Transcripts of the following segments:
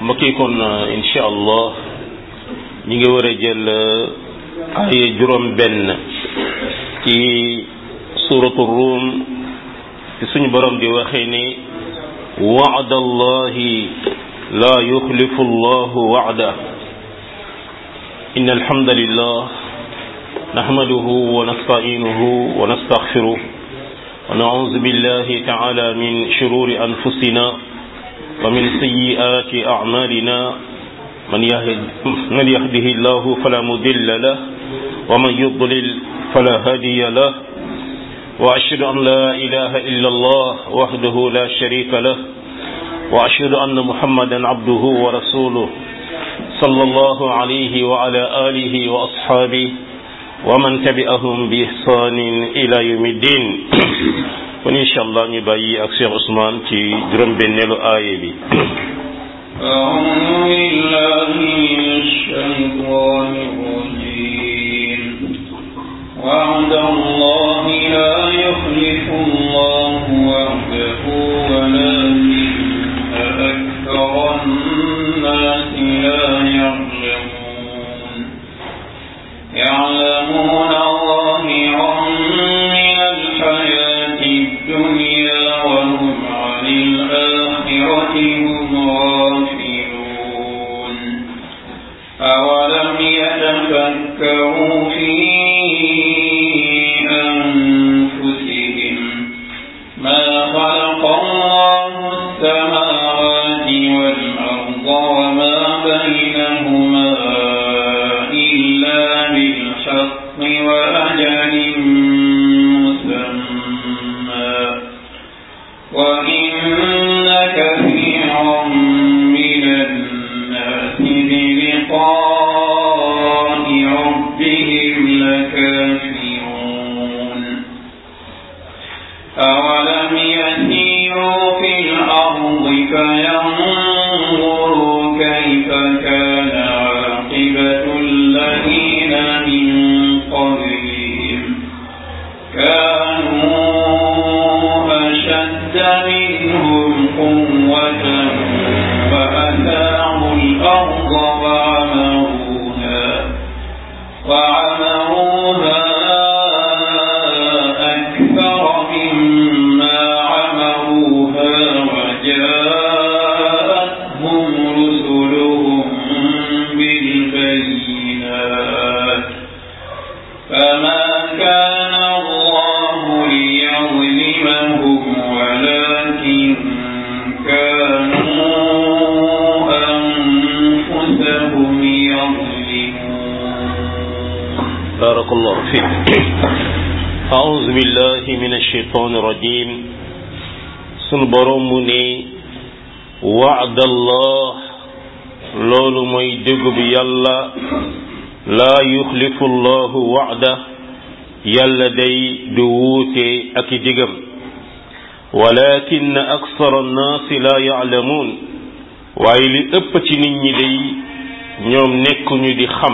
mbokk yi kon incha allah ñi ngi war a jël aaya juróom benn ci suratu ruum ci suñu borom di waxee ni wa'da allahi la yuxlifu allahu wa'da inna alhamdulillah nahmaduhu wa nasta'inuhu wa nastaghfiruh wa na'udhu billahi ta'ala min shururi anfusina ومن سيئات أعمالنا من, يهد من يهده الله فلا مضل له ومن يضلل فلا هادي له وأشهد أن لا إله إلا الله وحده لا شريك له وأشهد أن محمدا عبده ورسوله صلى الله عليه وعلى آله وأصحابه ومن تبعهم بإحسان إلى يوم الدين kon incha allah ñu bàyyi ak Cheikh Ousmane ci juróom-benneelu aaye bi أعوذ بالله من الشيطان الرجيم وعد الله لا يخلف الله وعده ولكن أكثر الناس لا يعلمون يعلمون ظاهرا من الحياة الدنيا وهم عن الآخرة هم غافلون أولم يتفكروا في أنفسهم ما خلق الله السماوات والأرض وما بينهما إلا بالحق وأجل مسمى وإن كثيرا من الناس بلقاء ربهم لكافرون أولم يسيروا في الأرض فينظروا كيف كان عاقبة الذين من قبلهم كانوا أشد منهم قوة وأثاروا الأرض وعمروها وعمروها أكثر مما عمروها وجاءتهم رسلهم بالبينات فما كان الله ليظلمهم ولكن كانوا أنفسهم يظلمون بارك الله فيك أعوذ بالله من الشيطان الرجيم sunu borom mu ne waadallah loolu mooy déggu bi yàlla laa yuxlifu llahu waada yàlla day du wuute ak i digam walakin aksara annaasi laa yaalamuun waaye li ëpp ci nit ñi day ñoom nekkuñu di xam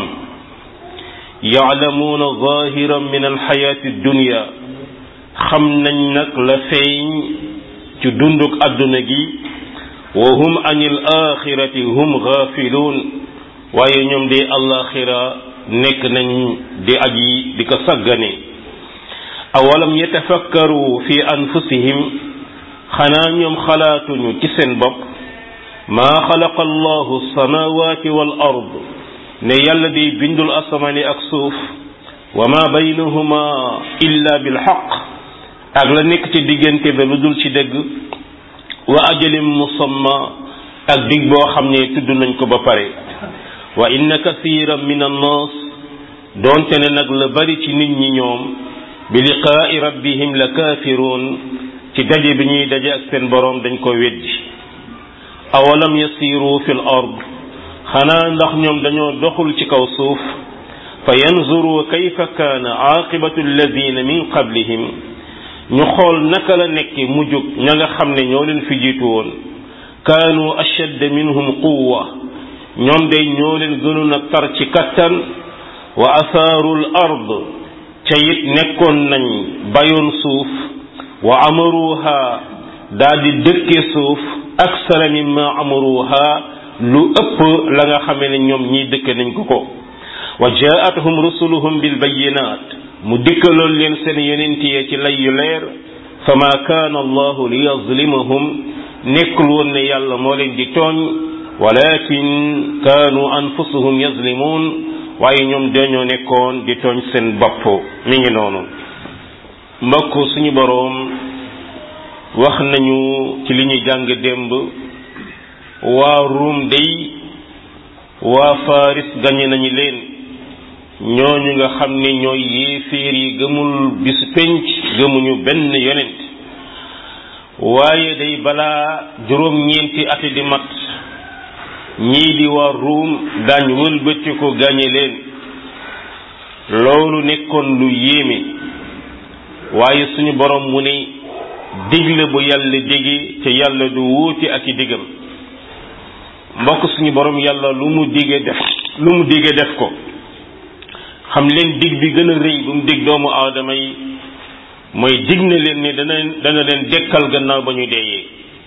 yaalamuuna zahiran min alxayaati dunya xam nañ nag la feeñ ci dunduk àdduna gi wa hum an il axirati hum gaafiluun waaye ñoom de alaxira nekk nañ di aji di ko saggane awalam yatafakkaru fi anfusihim xanaa ñoom xalaatuñu ci seen bopp maa xalaqa allahu samawati wal ard ne yàlla di bindul asamaani ak suuf wa ma baynahuma illa bil xaq ak la nekk ci diggante ba lu dul ci dëgg wa ajalin musamma ak dig boo xam ne tudd nañ ko ba pare wa inna kasiran min annas doonte ne nag la bari ci nit ñi ñoom bi liqaai rabbihim la kaafiruun ci daje bi ñuy daje ak seen boroom dañ ko weddi awalam yasiru fi l ard xanaa ndax ñoom dañoo doxul ci kaw suuf fa yanzuru kayfa kaana aaqibatu alladina min qablihim ñu xool naka la nekk mujjug ña nga xam ne ñoo leen fi jiitu woon kaanu ashadd minhum quwwa ñoom day ñoo leen gënoon a tar ci kattan wa asaaru l ard ca it nekkoon nañ bayoon suuf wa amaruha daal di dëkke suuf aksara mimma amaruha lu ëpp la nga xamee ne ñoom ñii dëkk nañ ko ko wa jaatuhum rusuluhum bil bayinat mu dikkaloon leen seen yonent yi ci lay yu leer fa ma kaana allahu li yazlimahum nekkul woon ne yàlla moo leen di tooñ walakin kaanu anfusuhum yazlimuun waaye ñoom dañoo nekkoon di tooñ seen bopp mi ngi noonu mbokk suñu boroom wax nañu ci li ñuy jàng démb waa ruum day waa faris gañe nañu leen ñooñu nga xam ne ñooy yéeféer yi gëmul bis penc gëmuñu benn yonent waaye day balaa juróom-ñeenti ati di mat ñii di waa ruum daañ wëlbati ko gañe leen loolu nekkoon lu yéeme waaye suñu borom mu ne digle bu yàlla digi te yàlla du wuute ak i digam mbokk suñu borom yàlla lu mu dige def lu mu dige def ko xam leen dig bi gën a rëy bu mu dig doomu aadama yi mooy dig na leen ne dana dana leen dekkal gannaaw ba ñu deeyee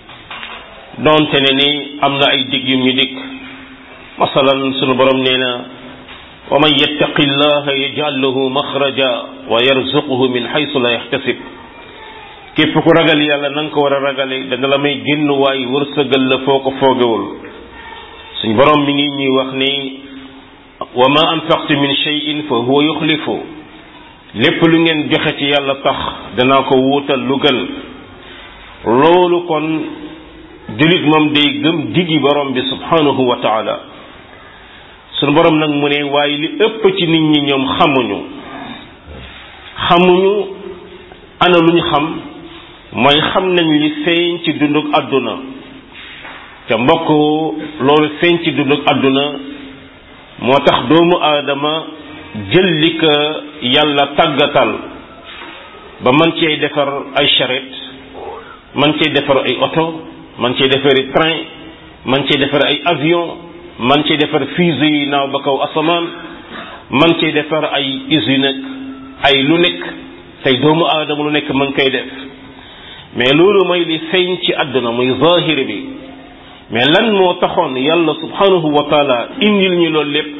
donte ne ni am na ay dig yum ñu dig masalan suñu borom nee na wa man yattaqi llaha yaj'al lahu maxraja wa yarzuquhu min haythu la yahtasib képp ku ragal yàlla na nga ko war a ragale dana la may génn waay wërsëgal la foo ko foogewul suñ borom mi ngi ñuy wax ni wa ma anfaqtu min shay'in fa huwa yuxlifu lépp lu ngeen joxe ci yàlla tax danaa ko wuutal lu gën loolu kon julit moom day gëm digi borom bi subhanahu wa taala sunu borom nag mu ne waaye li ëpp ci nit ñi ñoom xamuñu xamuñu ana lu ñu xam mooy xam nañ li feeñ ci dunduk àdduna te mbokk loolu feeñ ci dunduk àdduna moo tax doomu aadama jël li ko yàlla tàggatal ba man cee defar ay charrette man cee defar ay oto man cee defar ay train man cee defar ay avion man cee defar fusée yi naaw ba kaw asamaan man cee defar ay usine ak ay lu nekk tey doomu aadama lu nekk man koy def mais loolu mooy li feeñ ci àdduna muy zahir bi mais lan moo taxoon yàlla subhanahu wa taala indil ñu loolu lépp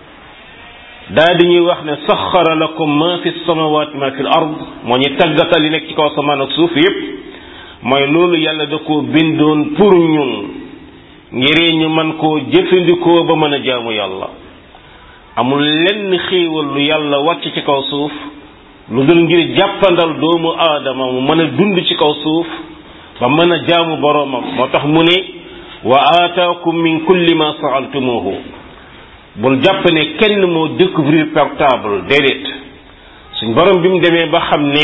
daa di ñuy wax ne saxara lakum ma fi samawati ma fi l ard moo ñu tàggatal yi nekk ci kaw asamaan ak suuf yépp mooy loolu yàlla da koo bindoon pour ñun ngir ñu man koo jëfandikoo ba mën a jaamu yàlla amul lenn xéewal lu yàlla wàcc ci kaw suuf lu dul ngir jàppandal doomu aadama mu mën a dund ci kaw suuf ba mën a jaamu boroomam moo tax mu ne wa aataakum min kulli ma saaltumuhu bul jàpp ne kenn moo découvrir portable déedéet suñ borom bi mu demee ba xam ne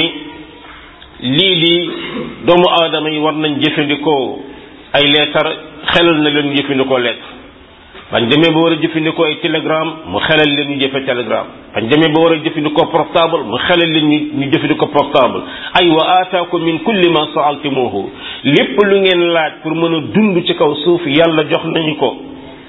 lii di doomu aadama yi war nañ jëfandikoo ay leetar xelal na leen ñu jëfandikoo lettre bañ demee ba war a jëfandikoo ay télégramme mu xelal leen ñu jëfe télégramme bañ demee ba war a jëfandikoo portable mu xelal leen ñu ñu jëfandikoo portable ay wa aataakum min kulli ma saaltumuhu lépp lu ngeen laaj pour mën a dund ci kaw suuf yàlla jox nañu ko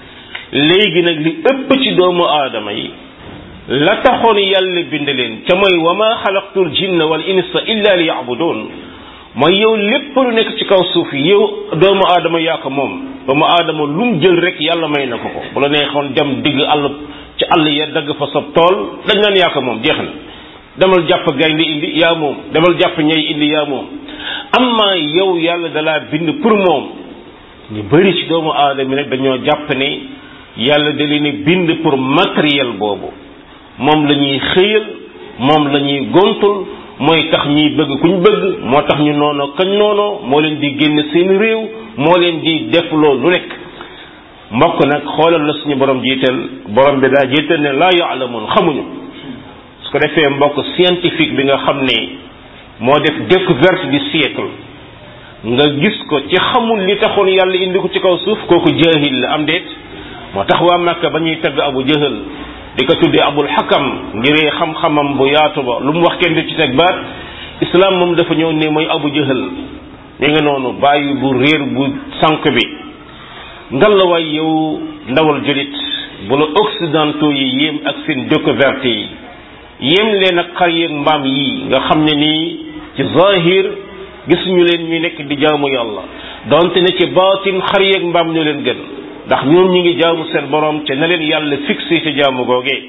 léegi nag li ëpp ci doomu aadama yi la taxoon yàlla bind leen ca mooy wa ma xalaqtul jinna wal insa illa li yabudun mooy yow lépp lu nekk ci kaw suuf yow doomu aadama yaa ko moom doomu aadama lu mu jël rek yàlla may na ko ko bu la neexoon dem digg àll ci àll ya dagg fa sa tool dañ naan yaa ko moom jeex na demal jàpp gaynde indi yaa moom demal jàpp ñay indi yaa moom amma yow yàlla dalaa bind pour moom ñu bëri ci doomu aadama nag dañoo jàpp ne yàlla da leen bind pour matériel boobu moom la ñuy xëyal moom la ñuy gontul mooy tax ñuy bëgg kuñ bëgg moo tax ñu noonoo kañ noonoo moo leen di génn seen réew moo leen di def loolu lu nekk mbokk nag xoolal la suñu borom jiital borom bi daa jiital ne laa yaalamun xamuñu su ko defee mbokk scientifique bi nga xam ne moo def découverte du siècle nga gis ko ci xamul li taxoon yàlla indi ko ci kaw suuf kooku jaahil la am déet moo tax waa Makka ba ñuy tagg abu jahal di ko tuddee abul xakam ngir xam-xamam bu yaatu ba lu mu wax kenn du ci teg baat islam moom dafa ñëw ne mooy abu jahal mi nga noonu bàyyi bu réer bu sànq bi ngalawaay yow ndawal julit bu la occidentaux yi yéem ak seen découverte yi yéem leen ak xar yeeg mbaam yi nga xam ne nii ci zahir gisuñu leen ñu nekk di jaamu yàlla donte ne ci baatin xar yeeg mbaam ñoo leen gën ndax ñoom ñi ngi jaamu seen borom ca na leen yàlla fixé ca jaamu googee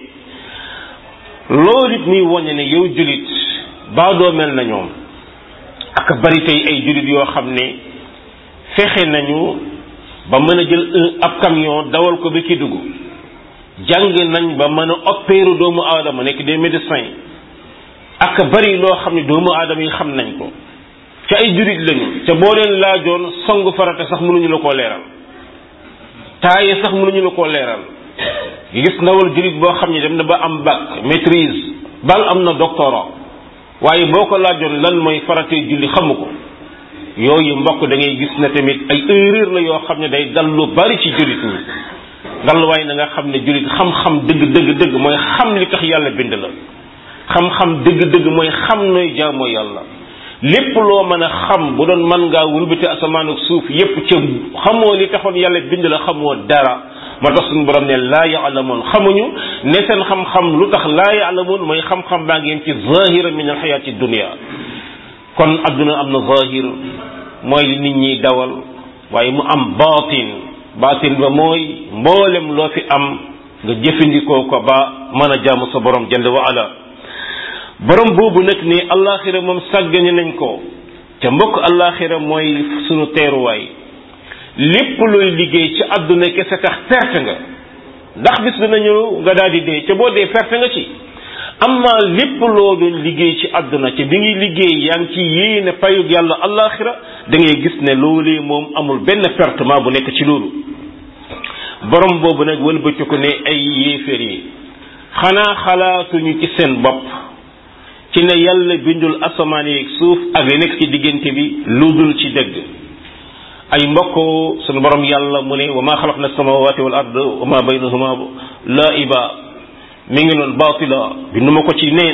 loolu it muy woññe ne yow julit baadoo mel na ñoom ak bari tey ay julit yoo xam ne fexe nañu ba mën a jël ab camion dawal ko ba ki dugg jàng nañ ba mën a opérer doomu aadama nekk des médecins ak bari loo xam ne doomu aadama yi xam nañ ko ca ay jurit lañu ca boo leen laajoon songu farata sax mënuñu la koo leeral taaye sax mënuñu la koo leeral gis ndawal jurit boo xam ne dem na ba am bac maîtrise bal am na doctorat waaye boo ko laajoon lan mooy faratee julli xamu ko yooyu mbokk da ngay gis ne tamit ay erreur la yoo xam ne day dal lu bari ci jurit ñi dal waaye na nga xam ne julit xam-xam dëgg dëgg dëgg mooy xam li tax yàlla bind la xam-xam dëgg-dëgg mooy xam nooy jaamoo yàlla lépp loo mën a xam bu doon mën ngaa wulbati asamaan ak suuf yépp ca xamoo li taxoon yàlla bind la xamoo dara ma tax suñu borom ne laa yaalamoon xamuñu ne seen xam-xam lu tax laa yaalamoon mooy xam-xam baa ngi yem ci zahira min alxayaati dunia kon adduna am na zahir mooy li nit ñiy dawal waaye mu am baatin baatin ba mooy mboolem loo fi am nga jëfandikoo ko ba mën a jaamu sa borom jënd wa ala borom boobu nag ni allaxira moom sàggane nañ ko ca mbokk allaxira mooy sunu teeruwaay lépp looy liggéey ci àdduna kese tax perte nga ndax bis dina ñëw nga daal di dee ca boo dee perte nga ci amma lépp loo doon liggéey ci àdduna ca bi ngi liggéey yaa ngi ci yéene payug yàlla allaxira da ngay gis ne loolee moom amul benn pertement bu nekk ci loolu borom boobu nag wëlbatiku ne ay yéeféer yi xanaa xalaatuñu ci seen bopp ci ne yàlla bindul asamaan yeeg suuf ak li nekk ci diggante bi lu dul ci dëgg ay mbokk sunu borom yàlla mu ne wa ma xalaqna samawati wal ard wa ma baynahuma laiba mi ngi noon baatila bindu ma ko ci neen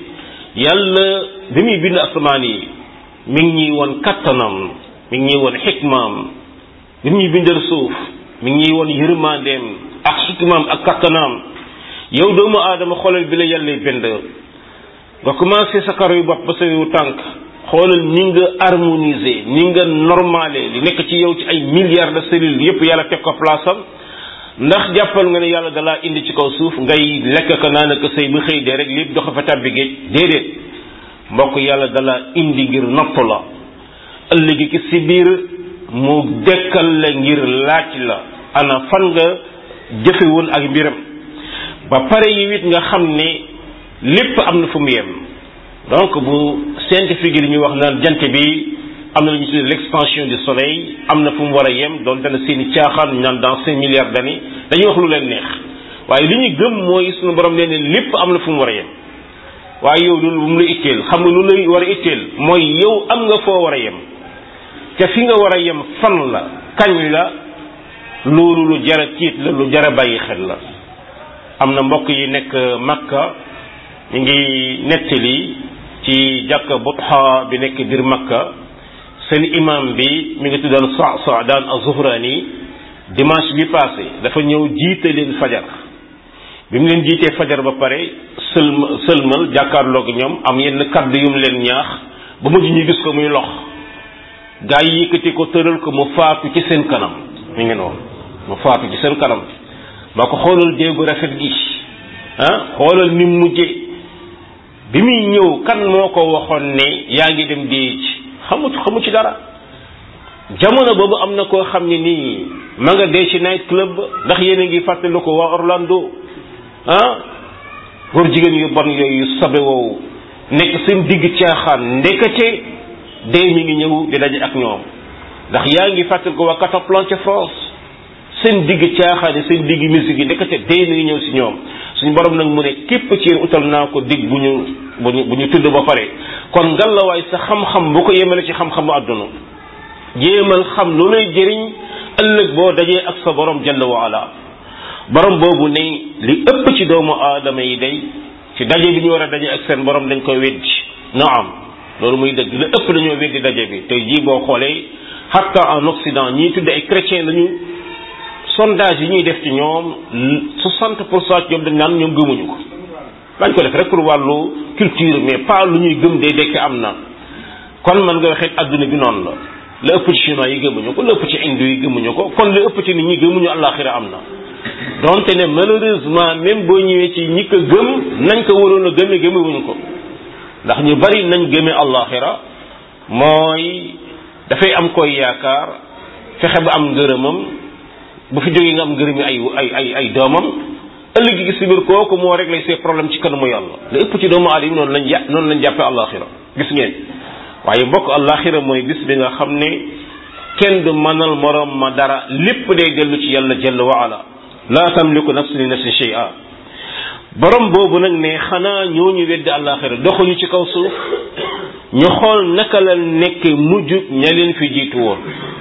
yàlla bi muy bind asamaan yi mi ngi ñuy woon kattanam mi ngi ñuy woon xikmaam bi muy bindal suuf mi ngi ñuy woon yërmandeem ak xikmaam ak kattanaam yow doomu aadama xoolal bi la yàlla bind nga commencé sa karo yu bopp ba sa yu tànk xoolal ni nga harmonisé ni nga normalé li nekk ci yow ci ay milliards de cellules yépp yàlla teg ko place am ndax jàppal nga ne yàlla dalaa indi ci kaw suuf ngay lekk ko naan ko sëy bu xëy dee rek lépp doxa fa tàbbi géej déedéet mbokk yàlla dalaa indi ngir nopp la ëllëgi ki si biir mu dekkal la ngir laaj la ana fan nga jëfe woon ak mbiram ba pare yi it nga xam ne lépp am na fu mu yem donc bu scientifique yi li ñuy wax naan jant bi am na lu ñu tuddee l'expansion du soleil am na fu mu war a yem doon dana seeni caaxaan ñu naan dans cinq milliards d'années dañuy wax lu leen neex waaye li ñu gëm mooy suñu borom nee ne lépp am na fu mu war a yem waaye yow loolu bu mu la itteel xam nga lu lay war a itteel mooy yow am nga foo war a yem te fi nga war a yem fan la kañ la loolu lu jara tiit la lu jara bàyyi xel la am na mbokk yi nekk Makka ñu ngi nettali ci jàkka Butha bi nekk biir Makka seen imam bi mi ngi tuddoon Sa Saadaan az-Zuhrani dimanche bi passé dafa ñëw jiite leen fajar bi mu leen jiitee fajar ba pare sëlma sëlmal jàkkaarloog ñoom am yenn kaddu yu mu leen ñaax ba mujj ñu gis ko muy lox gaa yi yëkkati ko tëral ko mu faatu ci seen kanam mi ngi noonu mu faatu ci seen kanam ba ko xoolal déegu rafet gi ah xoolal ni mu mujjee bi muy ñëw kan moo ko waxoon ne yaa ngi dem dee ci xamu xamu ci dara jamono boobu am na koo xam ne nii ma nga dee ci night club ndax yéen a ngi fàttali ko waa Orlando ah góor jigéen yu bon yooyu sabe woowu nekk seen digg caaxaan ndekete dee mi ngi ñëw di daje ak ñoom ndax yaa ngi fàttali ko waa Cataplan ca France seen digg caaxaan seen digg musique yi ndekete dee mi ngi ñëw si ñoom suñu borom nag mu ne képp ci yéen utal naa ko digg bu ñu bu ñu bu ñu tudd ba pare kon ngallaawaay sa xam-xam bu ko yemale ci xam-xamu àdduna jéemal xam lu lay jëriñ ëllëg boo dajee ak sa borom jalla wa ala borom boobu ne li ëpp ci doomu aadama yi day ci daje bi ñu war a daje ak seen borom dañ koy weddi naam loolu muy dëgg li ëpp dañoo weddi daje bi tey jii boo xoolee hatta en Occident ñii tudd ay chrétien lañu sondage yi ñuy def ci ñoom 60 pour cent ñoom dañ naan ñoom gëmuñu ko dañ ko def rek pour wàllu culture mais pas lu ñuy gëm day dekk am na kon man nga waxee adduna bi noonu la la ëpp ci chinois yi gëmuñu ko la ëpp ci hindu yi gëmuñu ko kon la ëpp ci nit ñi gëmuñu àllaaxira am na donte ne malheureusement même boo ñëwee ci ñi ko gëm nañ ko waroon a gëme gëmewuñ ko ndax ñu bari nañ gëme àllaaxira mooy dafay am koy yaakaar fexe ba am ngërëmam bu fi jógee nga am ngërëmi ay ay ay ay doomam ëllëg gi si biir kooku moo réglé ses problèmes ci kanamu yàlla la ëpp ci doomu aadama noonu lañ yà noonu lañ jàppee àllaaxira gis ngeen waaye mbokk àllaaxira mooy bis bi nga xam ne kenn du mënal morom ma dara lépp day dellu ci yàlla jalla wa ala laa tamliku nafsun li nafsin shay'a borom boobu nag ne xanaa ñooñu weddi àllaaxira doxuñu ci kaw suuf ñu xool naka la nekk mujj ña leen fi jiitu woon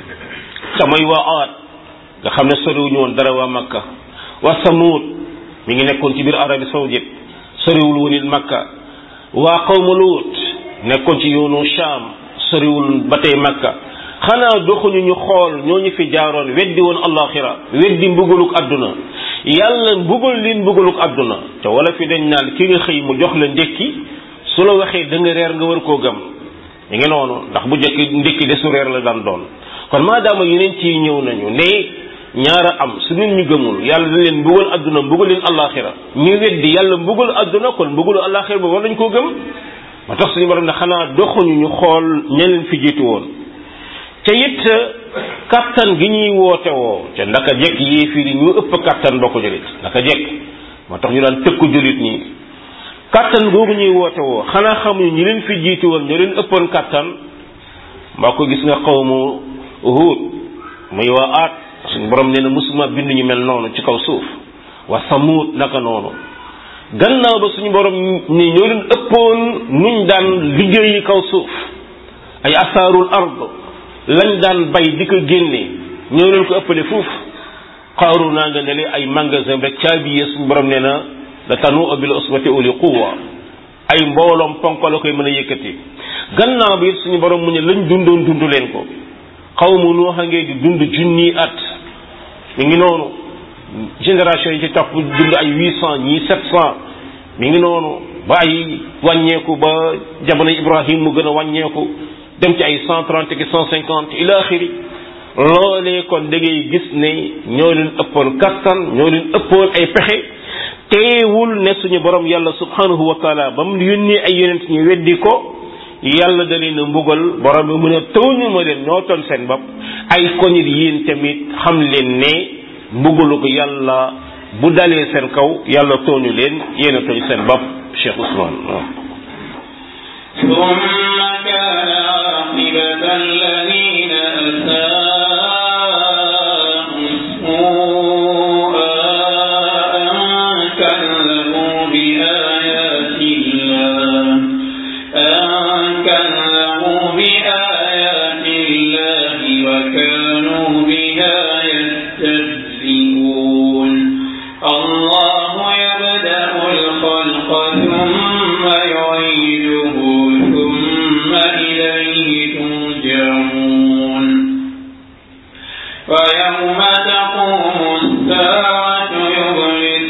samay waa aat nga xam ne soriwuñu woon dara waa makka waa samuud mi ngi nekkoon ci biir Arabie saoudite soriwul woon it makka waa qawmu luut nekkoon ci yoonu Sham soriwul ba tey makka xanaa doxuñu ñu xool ñooñu fi jaaroon weddi woon allaxira weddi mbugaluk àdduna yàlla mbugal leen mbugaluk àdduna te wala fi dañ naan ki nga xëy mu jox la ndékki su la waxee da nga reer nga war koo gëm ñu ngi noonu ndax bu jëkk ndékki de su reer la daan doon kon maadaama yeneen ci ñëw nañu ne ñaara am su nit ñu gëmul yàlla dañ leen mbugal àdduna mbugal leen allaxira ñu weddi yàlla mbugal àdduna kon mbugalu allaxira ba war nañ koo gëm ma tax suñu borom ne xanaa doxuñu ñu xool ña leen fi jiitu woon te it kattan gi ñuy woote woo te ndaka jekk yéefir yi ñu ëpp kattan bokk julit ndaka jekk moo tax ñu daan tëkku julit ñi kattan googu ñuy woote woo xanaa xamuñu ñi leen fi jiitu woon ñu leen ëppoon kattan mbaa ko gis nga xawmu Huud muy waa aat suñu borom nee na musuma bind ñu mel noonu ci kaw suuf wa Samuud naka noonu gannaaw ba suñu borom ni ñoo leen ëppoon nuñ daan liggéeyi kaw suuf ay asaarul ard lañ daan bay di ko génne ñoo leen ko ëppale fuuf xaaru naa nga ne ay magasin rek caabiye suñu borom nee na la tanu bil usbati uli quwa ay mbooloom ponk la koy mën a yëkkati gannaaw bi suñu borom mu ne lañ dundoon dund leen ko xaw mu noo xam ngeen di dund junni at mi ngi noonu génération yi ci topp dund ay huit cent ñii sept cent mi ngi noonu ba ay wàññeeku ba jamono Ibrahim mu gën a wàññeeku dem ci ay cent trente ki cent cinquante ila axiri loolee kon da ngay gis ne ñoo leen ëppoon kattan ñoo leen ëppoon ay pexe teewul ne suñu borom yàlla subhanahu wa taala ba mu yónnee ay yonent ñu weddi ko yàlla da leen a mbugal borom bi mu ne tooñu ma leen ñoo toon seen bopp ay koñit yéen tamit xam leen ne mbugalu ko yàlla bu dalee seen kaw yàlla tooñu leen yéen a tooñ seen bopp Cheikh Ousmane waaw ثم كان عاقبة الذين أساءوا السوء أن كذبوا بآيات الله أن كذبوا بآيات الله وكانوا بها يستهزئون الله يبدأ الخلق ثم يعيده ثم إليه ترجعون ويوم تقوم الساعة يبلس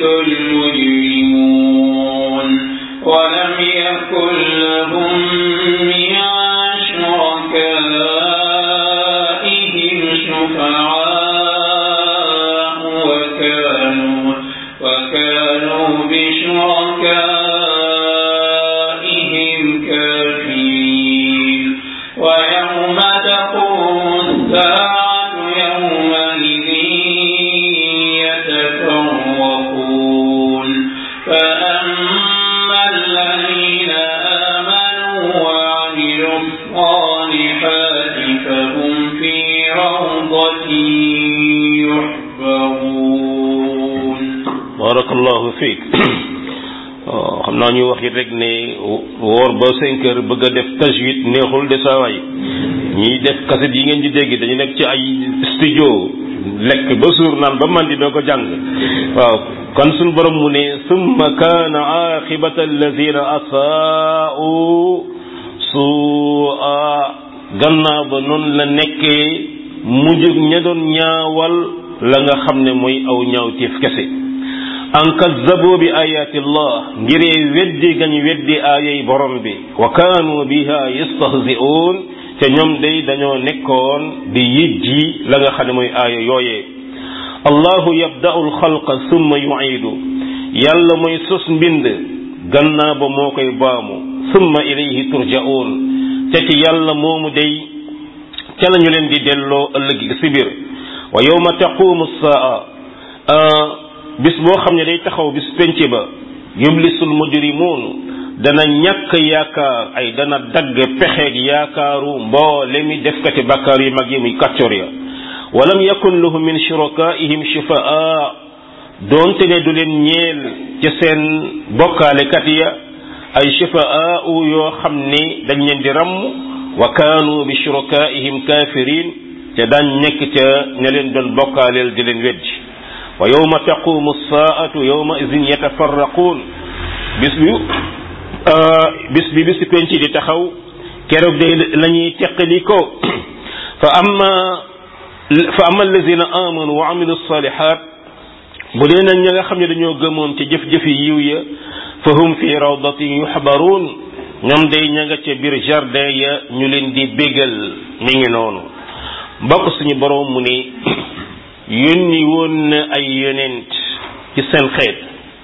المجرمون ولم يكن لهم من شركائهم شفعاء وكانوا وكانوا بشركائهم كافرين ويوم تقوم الساعة يومئذ يتفرقون فأما الذين آمنوا وعملوا الصالحات فهم في روضة يحبرون barakallahu fiik xam naa ñu wax it rek ne woor ba cinq heures bëgg a def tajwid neexul de saa waay ñiy def kaset yi ngeen di dégg dañu nekk ci ay studio lekk ba suur naan ba man di doo ko jàng waaw kon suñ borom mu ne summa kaana aqibata alladina asaa'u su'a gannaaw ba noonu la nekkee mujjug ña doon ñaawal la nga xam ne mooy aw ñaawteef kese an kazzabu bi ayati llah ngiree weddi gañ weddi aayay borom bi wa kaanu biha yastahzi'un te ñoom day dañoo nekkoon di yijji la nga xam ne mooy aaya yooyee allahu yabda'u alxalqa summa yu'idu yàlla mooy sos mbind gannaaw ba moo koy baamu summa ilayhi turja'un te ci yàlla moomu day ca lañu leen di delloo ëllëg si biir wa yawma taqumu saa bis boo xam ne day taxaw bis penc ba yublisul mujrimuun dana ñàkk yaakaar ay dana dagg pexeeg yaakaaru mboole mi defkati bakkaar yu mag yi muy kàccoor ya walam yakun lahum min shurakaihim shufaa doonte ne du leen ñeel ci seen bokkaalekat ya ay shufaa yoo xam ni dañ leen di ràmm wa kaanu bi shurakaihim kafirin te daan nekk ca ña leen doon bokkaaleel di leen weddi wa yawma taqumu saatu yawma idin yatafarraquun bis bi bis bi bisi penc di taxaw keroog day la ñuy teqali ko fa amma fa amma allazina amanu wa amilu salihat bu dee nag ña nga xam ne dañoo gëmoon ci jëf-jëfi yiw ya fa hum fi rawdatin yuxbaruun ñoom day ña nga ca biir jardin ya ñu leen di bégal mi ngi noonu mbokk suñu boroom mu ne yónni woon na ay yonent ci seen xeet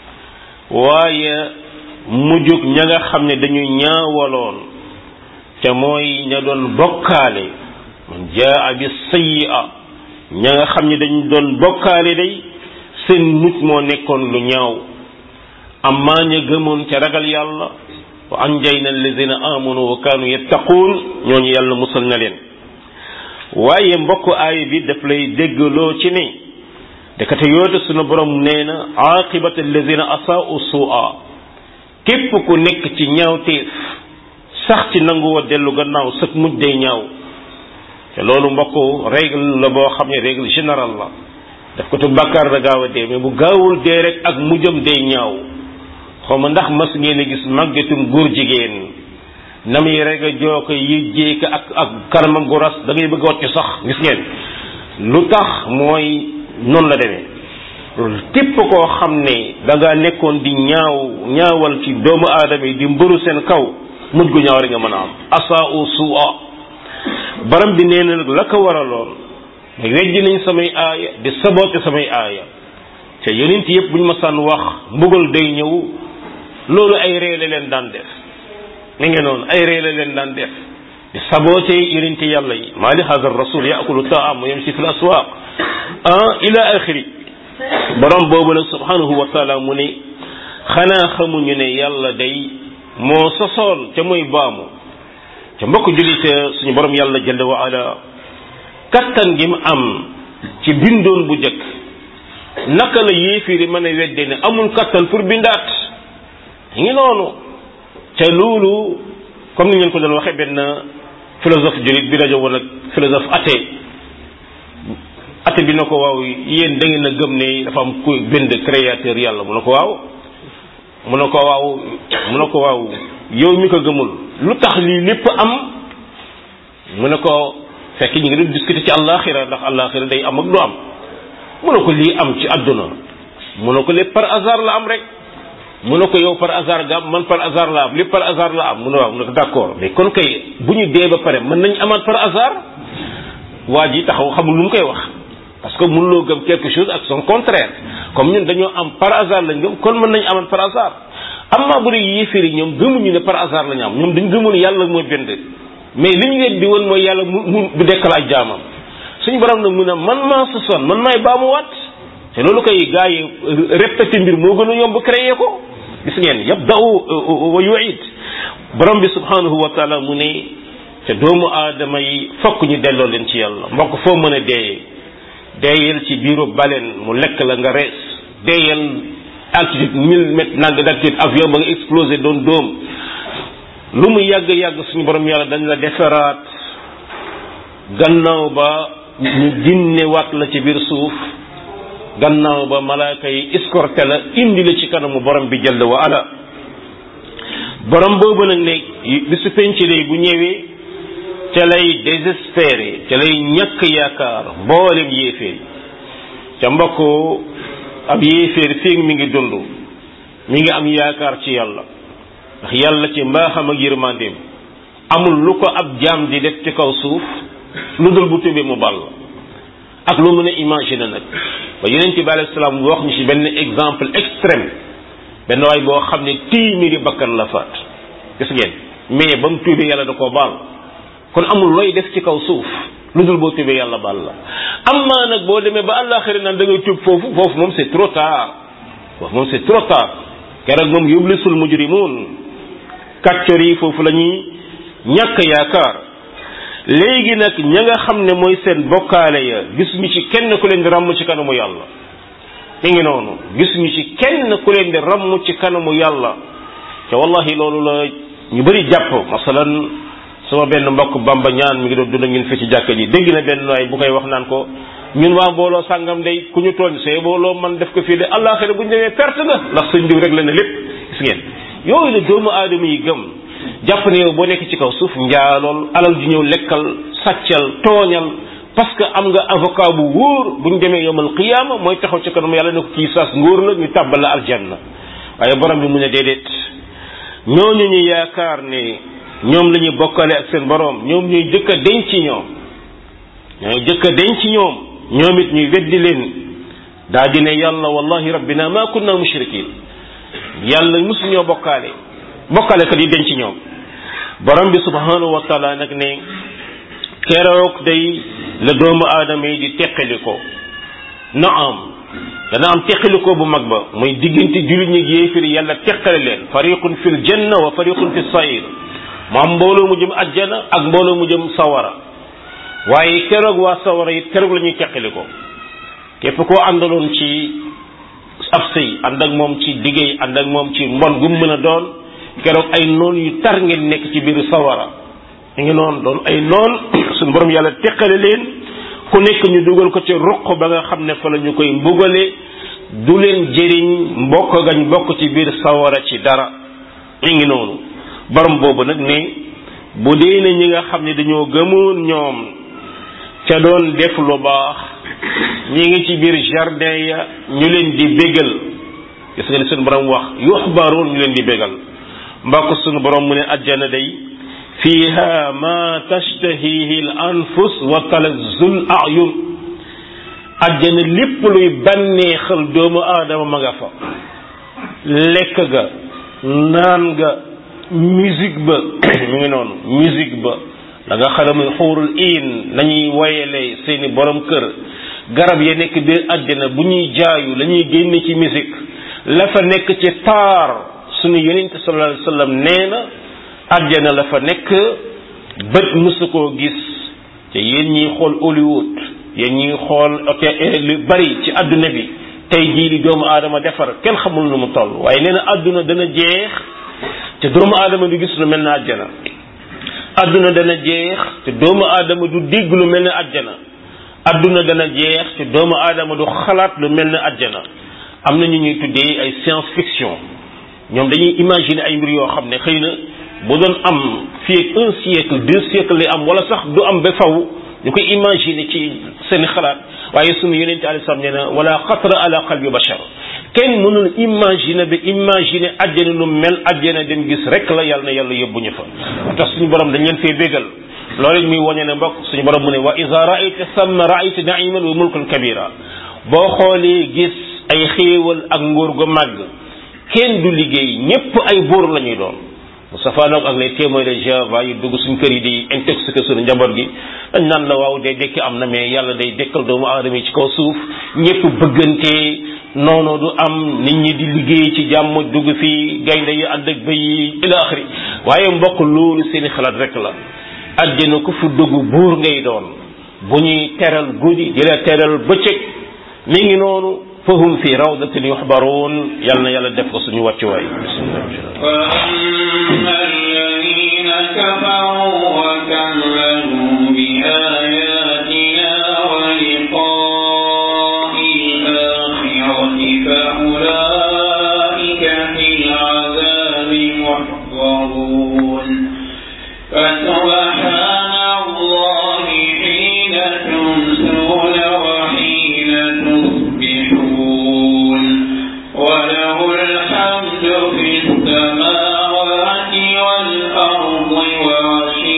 waaye mujjug ña nga xam ne dañu ñaawaloon te mooy ña doon bokkaale man jaa bi sayyi'a ña nga xam ne dañu doon bokkaale day seen mujj moo nekkoon lu ñaaw amma ña gëmoon te ragal yàlla wa anjayna allazina amanu wa kaanu yattaquun ñooñu yàlla musal na leen waaye mbokk aay bi daf lay déggloo ci ne dekate yoote sunu borom nee na aaqibat allazina asaa'u su'a képp ku nekk ci ñaawteef sax ci nanguwa dellu gannaaw sëg mujj day ñaaw te loolu mbokk règle la boo xam ne règle générale la daf ko tu bàkkaar da gaaw a dee mais bu gaawul dee rek ak mujjam day ñaaw xaw ma ndax mas ngeen a gis màggetum góor jigéen na muy rek a joo ko yëjjee ko ak ak kanamam gu ras da ngay bëgg a wàcc sax gis ngeen lu tax mooy noonu la demee képp koo xam ne da nga nekkoon di ñaaw ñaawal ci doomu aadama yi di mbëru seen kaw mujj gu ñaaw rek nga mën a am asaa'u su'a baram bi nee na nag la ko waraloon weddi nañ samay aaya di saboote samay aaya te yonent yëpp bu ñu ma sànn wax mbugal day ñëw loolu ay reele leen daan def ni ngeen noonu ay reele leen daan def di saboote yonent yàlla yi maa li hada rasul yaakulu taam wa yamshi fi l aswaq ah ila axiri borom boobu nag subhanahu wa taala mu ne xanaa xamuñu ne yàlla day moo sosoon ca muy baamu ca mbokk jullit suñu borom yàlla jalla wa ala kattan gi mu am ci bindoon bu njëkk naka la yéefiri mën a wedde ne amul kattan pour bindaat ngi noonu te loolu comme ni ngeen ko doon waxee benn philosophe julit bi rajo woon ak philosophe athée athée bi na ko waaw yéen da ngeen a gëm ne dafa am ku bind créateur yàlla mu ne ko waaw mu ne ko waaw mu ne ko waaw yow mi ko gëmul lu tax lii lépp am mu ne ko fekk ñu ngi doon discuter ci àllaaxira ndax àllaaxira day am ak du am mu ne ko lii am ci àdduna mu ne ko lépp par hasard la am rek mu ne ko yow par hasard nga am man par hasard la am lépp par hasard la am mu ne waaw mu ne ko d'accord mais kon kay bu ñu dee ba pare mën nañ amaat par hasard waa ji taxaw xamul lu mu koy wax parce que mënuloo gëm quelque chose ak son contraire comme ñun dañoo am par hasard lañ gëm kon mën nañ amaat par hasard amma bu dee yéeféer yi ñoom gëmuñu ne par hasard la ñu am ñoom dañ gëmoon yàlla mooy bind mais li ñu weddi woon mooy yàlla mu mu du dekkal ak jaamam suñu borom nag mu ne man maa sosoon man maay baamuwaat te loolu koy gaa yi répété mbir moo gën a yomb créé ko gis ngeen yabda'u wa yu'id borom bi subhanahu wa taala mu ne te doomu aadama yi fokk ñu delloo leen ci yàlla mbokk foo mën a deeyee deeyal ci biiru baleen mu lekk la nga rees deeyal altitude mille mètres nang d'altitude avion ba nga explosé doon dóom lu mu yàgg-yàgg suñu borom yàlla dañ la defaraat gannaaw ba ñu ginne waat la ci biir suuf gannaaw ba malaaka yi escorté la indi la ci kanamu borom bi jëll wa ala borom boobu nag ne bi su penc lay bu ñëwee ca lay désespéré ca lay ñàkk yaakaar mboolem yéeféer ca mbokk ab yéeféer fii mi ngi dund mi ngi am yaakaar ci yàlla ndax yàlla ci mbaaxam ak yërmandeem amul lu ko ab jaam di def ci kaw suuf lu dul bu tubee mu ball ak lu mën a imaginer nag ba yonent bi alayhi salaam wax ñu ci benn exemple extrême benn waay boo xam ne téeméeri bakkan la faat gis ngeen mais ba mu tuubee yàlla da koo baal kon amul looy def ci kaw suuf lu dul boo tuubee yàlla baal la amma nag boo demee ba àllaaxira naan da ngay tuub foofu foofu moom c'est trop tard foofu moom c'est trop tard keroog moom yublisul mujrimun kàccor yi foofu la ñuy ñàkk yaakaar léegi nag ña nga xam ne mooy seen bokkaale ya gisuñu ci kenn ku leen di ràmm ci kanamu yàlla mi ngi noonu gisuñu ci kenn ku leen di ràmm ci kanamu yàlla te wallahi loolu la ñu bëri jàpp masalan sama benn mbokk bamba ñaan mi ngi doon dund ak ñun fi ci jàkka ji dégg na benn waay bu koy wax naan ko ñun waa mbooloo sàngam day ku ñu tooñ see mbooloo man def ko fii de àllaaxira bu ñu demee perte nga ndax sëñ diw rek la ne lépp gis ngeen yooyu la doomu aadama yi gëm jàpp ne yow boo nekk ci kaw suuf njaalool alal ji ñëw lekkal sàccal tooñal parce que am nga avocat bu wóor bu ñu demee yowmal qiyaama mooy taxaw ci kanam yàlla ne ko kii saas ngóor la ñu tàbbal la aljanna waaye borom bi mu ne déedéet ñooñu ñu yaakaar ne ñoom la ñuy bokkale ak seen borom ñoom ñooy jëkk a denc ci ñoom ñooy jëkk a denc ci ñoom ñoom it ñuy weddi leen daa di ne yàlla wallahi rabbina ma kunna mushrikin yàlla musuñoo bokkaale bokkaale kat yi denc ci ñoom borom bi subhanahu wa taala nag ne keroog day la doomu aadama yi di teqali ko na am dana am teqalikoo bu mag ba mooy diggante jullit ñi yéefiri yàlla teqale leen fariqun fil janna wa fariqun fi sayir mu am mbooloo mu jëm ajjana ak mbooloo mu jëm sawara waaye keroog waa sawara it keroog la ñuy teqali ko képp koo àndaloon ci ab sëy ànd ak moom ci liggéey ànd ak moom ci mbon gu mu mën a doon keroog ay noon yu tar ngeen nekk ci biir sawara ñu ngi noonu doon ay noon suñu borom yàlla teqale leen ku nekk ñu dugal ko ci ruq ba nga xam ne fa la ñu koy mbugale du leen jëriñ mbokk gañ bokk ci biir sawara ci dara ñu ngi noonu borom boobu nag ne bu dee ne ñi nga xam ne dañoo gëmoon ñoom ca doon def lu baax ñi ngi ci biir jardin ya ñu leen di bégal gis nga ni suñu borom wax yuxbaroon ñu leen di bégal mbokk suñu borom mu ne ajjana day fiha ma tashtahihi al anfus wa talazzul ayun ajjana lépp luy bànneexal doomu aadama ma nga fa lekk ga naan ga musique ba mu ngi noonu musique ba da nga xam ne muy xuurul iin nañuy woyele seeni borom kër garab ya nekk biir àjjana bu ñuy jaayu la ñuy génne ci musique la fa nekk ci taar suñu yonente sallallahu alayhi wasallam nee na àjjana la fa nekk bët mësu koo gis te yéen ñiy xool Hollywood yéen ñiy xool hôtel lu bari ci àdduna bi tey jii li doomu aadama defar kenn xamul nu mu toll waaye nee na àdduna dana jeex te doomu aadama du gis lu mel ne àjjana àdduna dana jeex te doomu aadama du dégg lu mel ne àjjana àdduna dana jeex te doomu aadama du xalaat lu mel ne àjjana am na ñu ñuy tuddee ay science fiction ñoom dañuy imaginer ay mbir yoo xam ne xëy na bu doon am fii ak un siècle deux siècles lay am wala sax du am ba faw ñu koy imaginer ci seen xalaat waaye sunu yonente alei salam nee na wala xatra ala qalbi bashar kenn mënul imaginer ba imaginer àjjana lu mel àjjana dem gis rek la yàlla na yàlla yóbbuñu fa moo tax suñu borom dañ leen fee bégal loolu muy wañe ne mbokk suñu borom mu ne wa ida raayta samma raayta naiman wa mulkan kabira boo xoolee gis ay xéewal ak nguur gu màgg kenn du liggéey ñépp ay buur la ñuy doon Moustapha nag ak les témoins de Jéhovah yi dugg suñ kër yi di intoxiquer suñu njaboot gi dañ naan la waaw day dekki am na mais yàlla day dekkal doomu aadama yi ci kaw suuf ñépp bëggante noonu du am nit ñi di liggéey ci jàmm dugg fii gaynde yi ànd ak bëy yi ila axiri waaye mbokk loolu seeni xalaat rek la àddina ku fu dugg buur ngay doon bu ñuy teral guddi di la teral bëccëg mi ngi noonu fahum fi rawdatin yuxbaruun yal na yàlla def ko suñu wàccuwaay وأما الذين كفروا وكذبوا بآياتنا ولقاء الآخرة فأولئك في العذاب محضرون فسبحان الله حين تمسون وحين تصبحون وله الحمد في السماوات والأرض وعشيا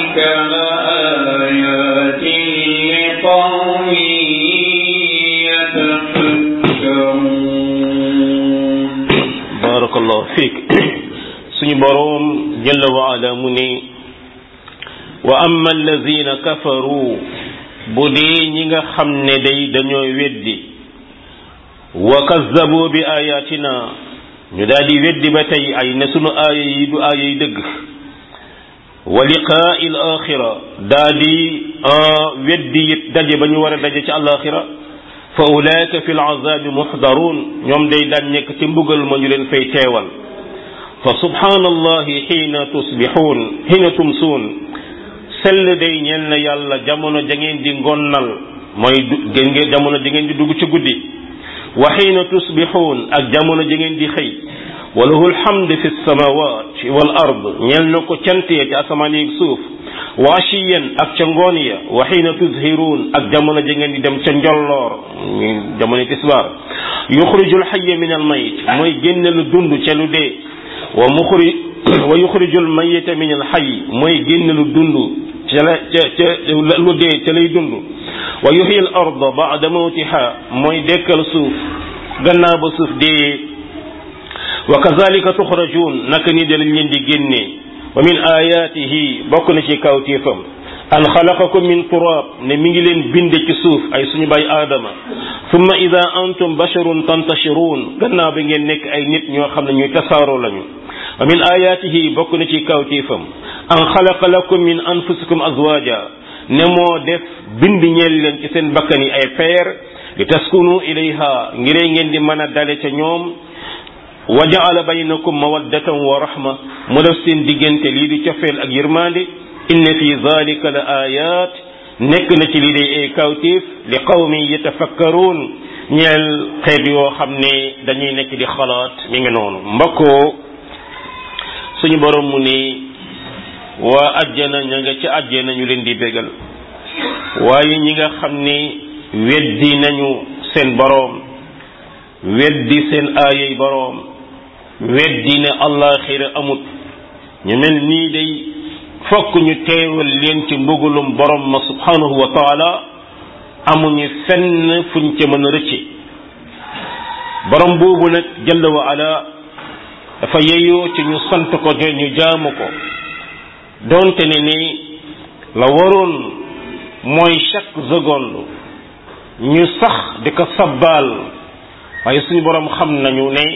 لآيات لقوم يتفكرون barakallahu fiik suñu boroom jalla wa ala mu ne wa amma allazina kafaru bu dee ñi nga xam ne day dañoo weddi wa kazzabu bi ayatina ñu daal di weddi ba tey ay ne sunu aaya yi du aaya yi dëgg wa liqaa'i al axira daa di weddi it daje ba ñu war a daje ci alaxira fa ulaika fi alazabi muxdaruun ñoom day daan nekk ci mbugal ma ñu leen fay teewal fa subhanallahi xiina tusbixuun xiina tumsuun sell day ñeel na yàlla jamono ja ngeen di ngonnal mooy gën ngeen jamono ja ngeen di dugg ci guddi wa xiina tusbixuun ak jamono ja ngeen di xëy wa lahu alhamd fi samawat wal ard ñeel na ko cant ya ci asamaan yi suuf wa ashiyan ak ca ngoon ya wa xiina tuzhiruun ak jamono ja ngeen di dem ca njolloor jamono tisbaar yuxriju alxaya min almayit mooy génne lu dund ca lu dee wa muxri wa yuxriju almayita min alxay mooy génne lu dund ca la ca ca lu dee ca lay dund wa yuxyi al arda bada mawtiha mooy dekkal suuf gannaaw ba suuf dee wa kazalika tuxrajuun naka ni dalañ leen di génnee wa min ayatihi bokk na ci kawtéefam an xalaqakum min turab ne mi ngi leen binde ci suuf ay suñu bay aadama summa ida antum basharun tantashiruun gannaaw bi ngeen nekk ay nit ñoo xam ne ñuy tasaaroo lañu wa min ayatihi bokk na ci kawtéefam an xalaqa lakum min anfusikum azwaja ne moo def bind ñeel leen ci seen bakkan yi ay peer li taskunu ilayha ngiree ngeen di mën a dale ca ñoom wa jaala baynakum mawaddatan wa rahma mu def seen diggante lii di cofeel ak yërmande inna fi zalika la ayat nekk na ci lii day ay kawtéef li qawmi yatafakkaruun ñeel xeet yoo xam ne dañuy nekk di xalaat mi ngi noonu mbokkoo suñu borom mu ni waa ajjana ña nga ci ajjana ñu leen di bégal waaye ñi nga xam ni weddi nañu seen boroom weddi seen aayay boroom weddi ne allaaxira amut ñu mel nii day fokk ñu teewal leen ci mbugalum borom ma subhanahu wa taala amuñu fenn fuñ ca mën a rëcce borom boobu nag jalla wa ala dafa yeyoo ci ñu sant ko te ñu jaamu ko donte ne ni la waroon mooy chaque seconde ñu sax di ko sabbaal waaye suñu borom xam nañu ne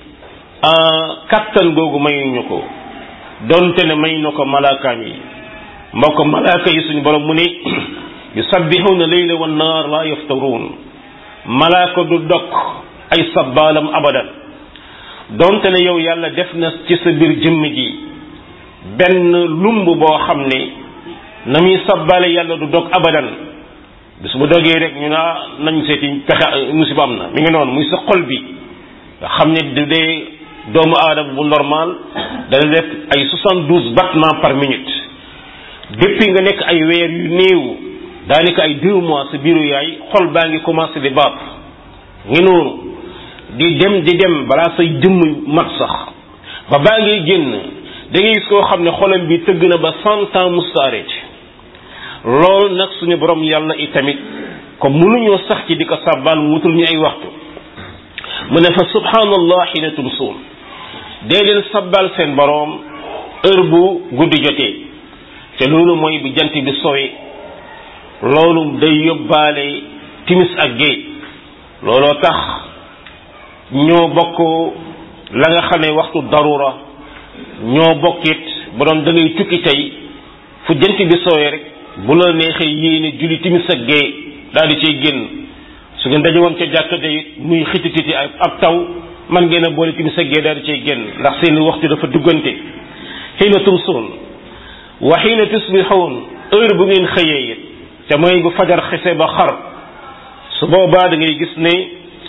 kattan googu mayuñu ko donte ne may na ko malaakaam yi mbokk malaaka yi suñu borom mu ne yusabbihuna layla wan naar la yaftaruun malaaka du dokk ay sabbaalam abadan donte ne yow yàlla def na ci sa biir jëmm ji benn lumb boo xam ne na muy sabbaale yàlla du dog abadan bis bu dogee rek ñu naa nañ seeti pexe musiba am na mi ngi noonu muy sa xol bi nga xam ne du dee doomu aadama bu normal dana def ay soixante-douze battements par minute depuis nga nekk ay weer yu néew daanaka ay deux mois sa biiru yaay xol baa ngi commencé di baat ngi noonu di dem di dem balaa say jëmm mat sax ba baa ngay génn da ngay gis koo xam ne xolam bi tëgg na ba cent ans musta arrêté loolu nag suñu borom yàlla itamit comme mënuñoo sax ci di ko sàbbaal mu wutul ñu ay waxtu mu ne fa subhanallah xina tumsuun dee leen sàbbaal seen borom heure bu guddi jotee te loolu mooy bu jant bi sowe loolu day yóbbaale timis ak géej looloo tax ñoo bokk la nga xam ne waxtu darura ñoo bokkit bu doon da ngay tukki tey fu jant bi soowee rek bu la neexee yéene julli timis ak gee daal di cay génn su ngeen daje woon ca jàkka day muy xitititi ab taw man ngeen a boole timis ak gee daal di cay génn ndax seen waxtu dafa duggante xiina tumsuun wa xiina tusbixuun heure bu ngeen xëyee it te mooy bu fajar xese ba xar su boobaa da ngay gis ne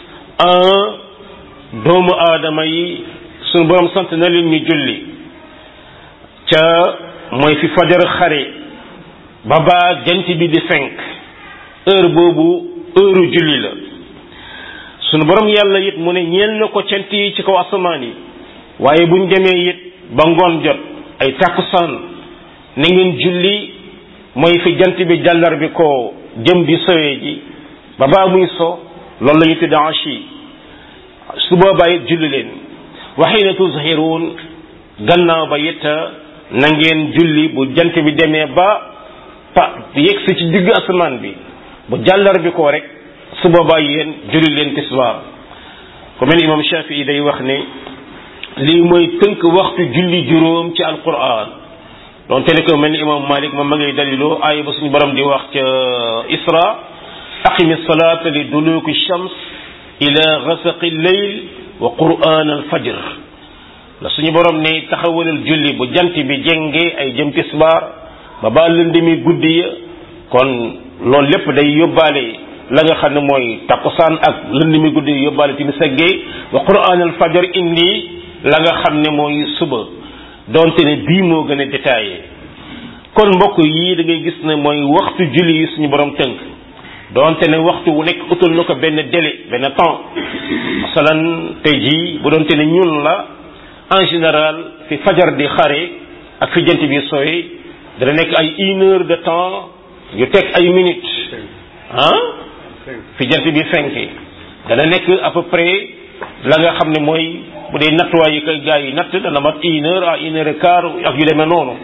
un doomu aadama yi suñu borom sant na leen ñu julli ca mooy fi fajar xare ba baa jant bi di fenk heure boobu heure julli la sunu borom yàlla it mu ne ñeel na ko cant yi ci kaw asamaan yi waaye buñ demee it ba ngoon jot ay tàkkusaan na ngeen julli mooy fi jant bi jàllar bi ko jëm di sowee ji ba baa muy so loolu la ñu tudd ashi su boobaa it julli leen wa xiina tuzhiruun gannaaw ba it na ngeen julli bu jant bi demee ba pa yegg si ci digg asamaan bi bu jàllar bi ko rek su boobaa yéen julli leen tisbaar ku mel ni imam Shafii day wax ne lii mooy tënk waxtu julli juróom ci alquran doon te ne ko mel ni imam Malik moom ma ngay daliloo aaya ba suñu borom di wax ca Isra aqimi salata li duluki shams ila ghasaqi lleyl wa quran al fajr la suñu borom ne taxawalal julli bu jant bi jengee ay jëm tisbaar ba ba lëndëmi guddi ya kon loolu lépp day yóbbaale la nga xam ne mooy takkusaan ak lëndëmi guddi ya yóbbaale timis ak géey wa quran al fajr indi la nga xam ne mooy suba donte ne bii moo gën a détaillé kon mbokk yii da ngay gis ne mooy waxtu julli yi suñu borom tënk donte ne waxtu wu nekk utal na ko benn délai benn temps masalan tey jii bu doonte ne ñun la en général fi fajar di xare ak fi jant bi sooy dana nekk ay une heure de temps yu teg ay minutes ah fi jant bi fenke dana nekk à peu près la nga xam ne mooy bu dee nattuwaay yi koy gars yi natt dana mat une heure à une heure et quart ak yu demee noonu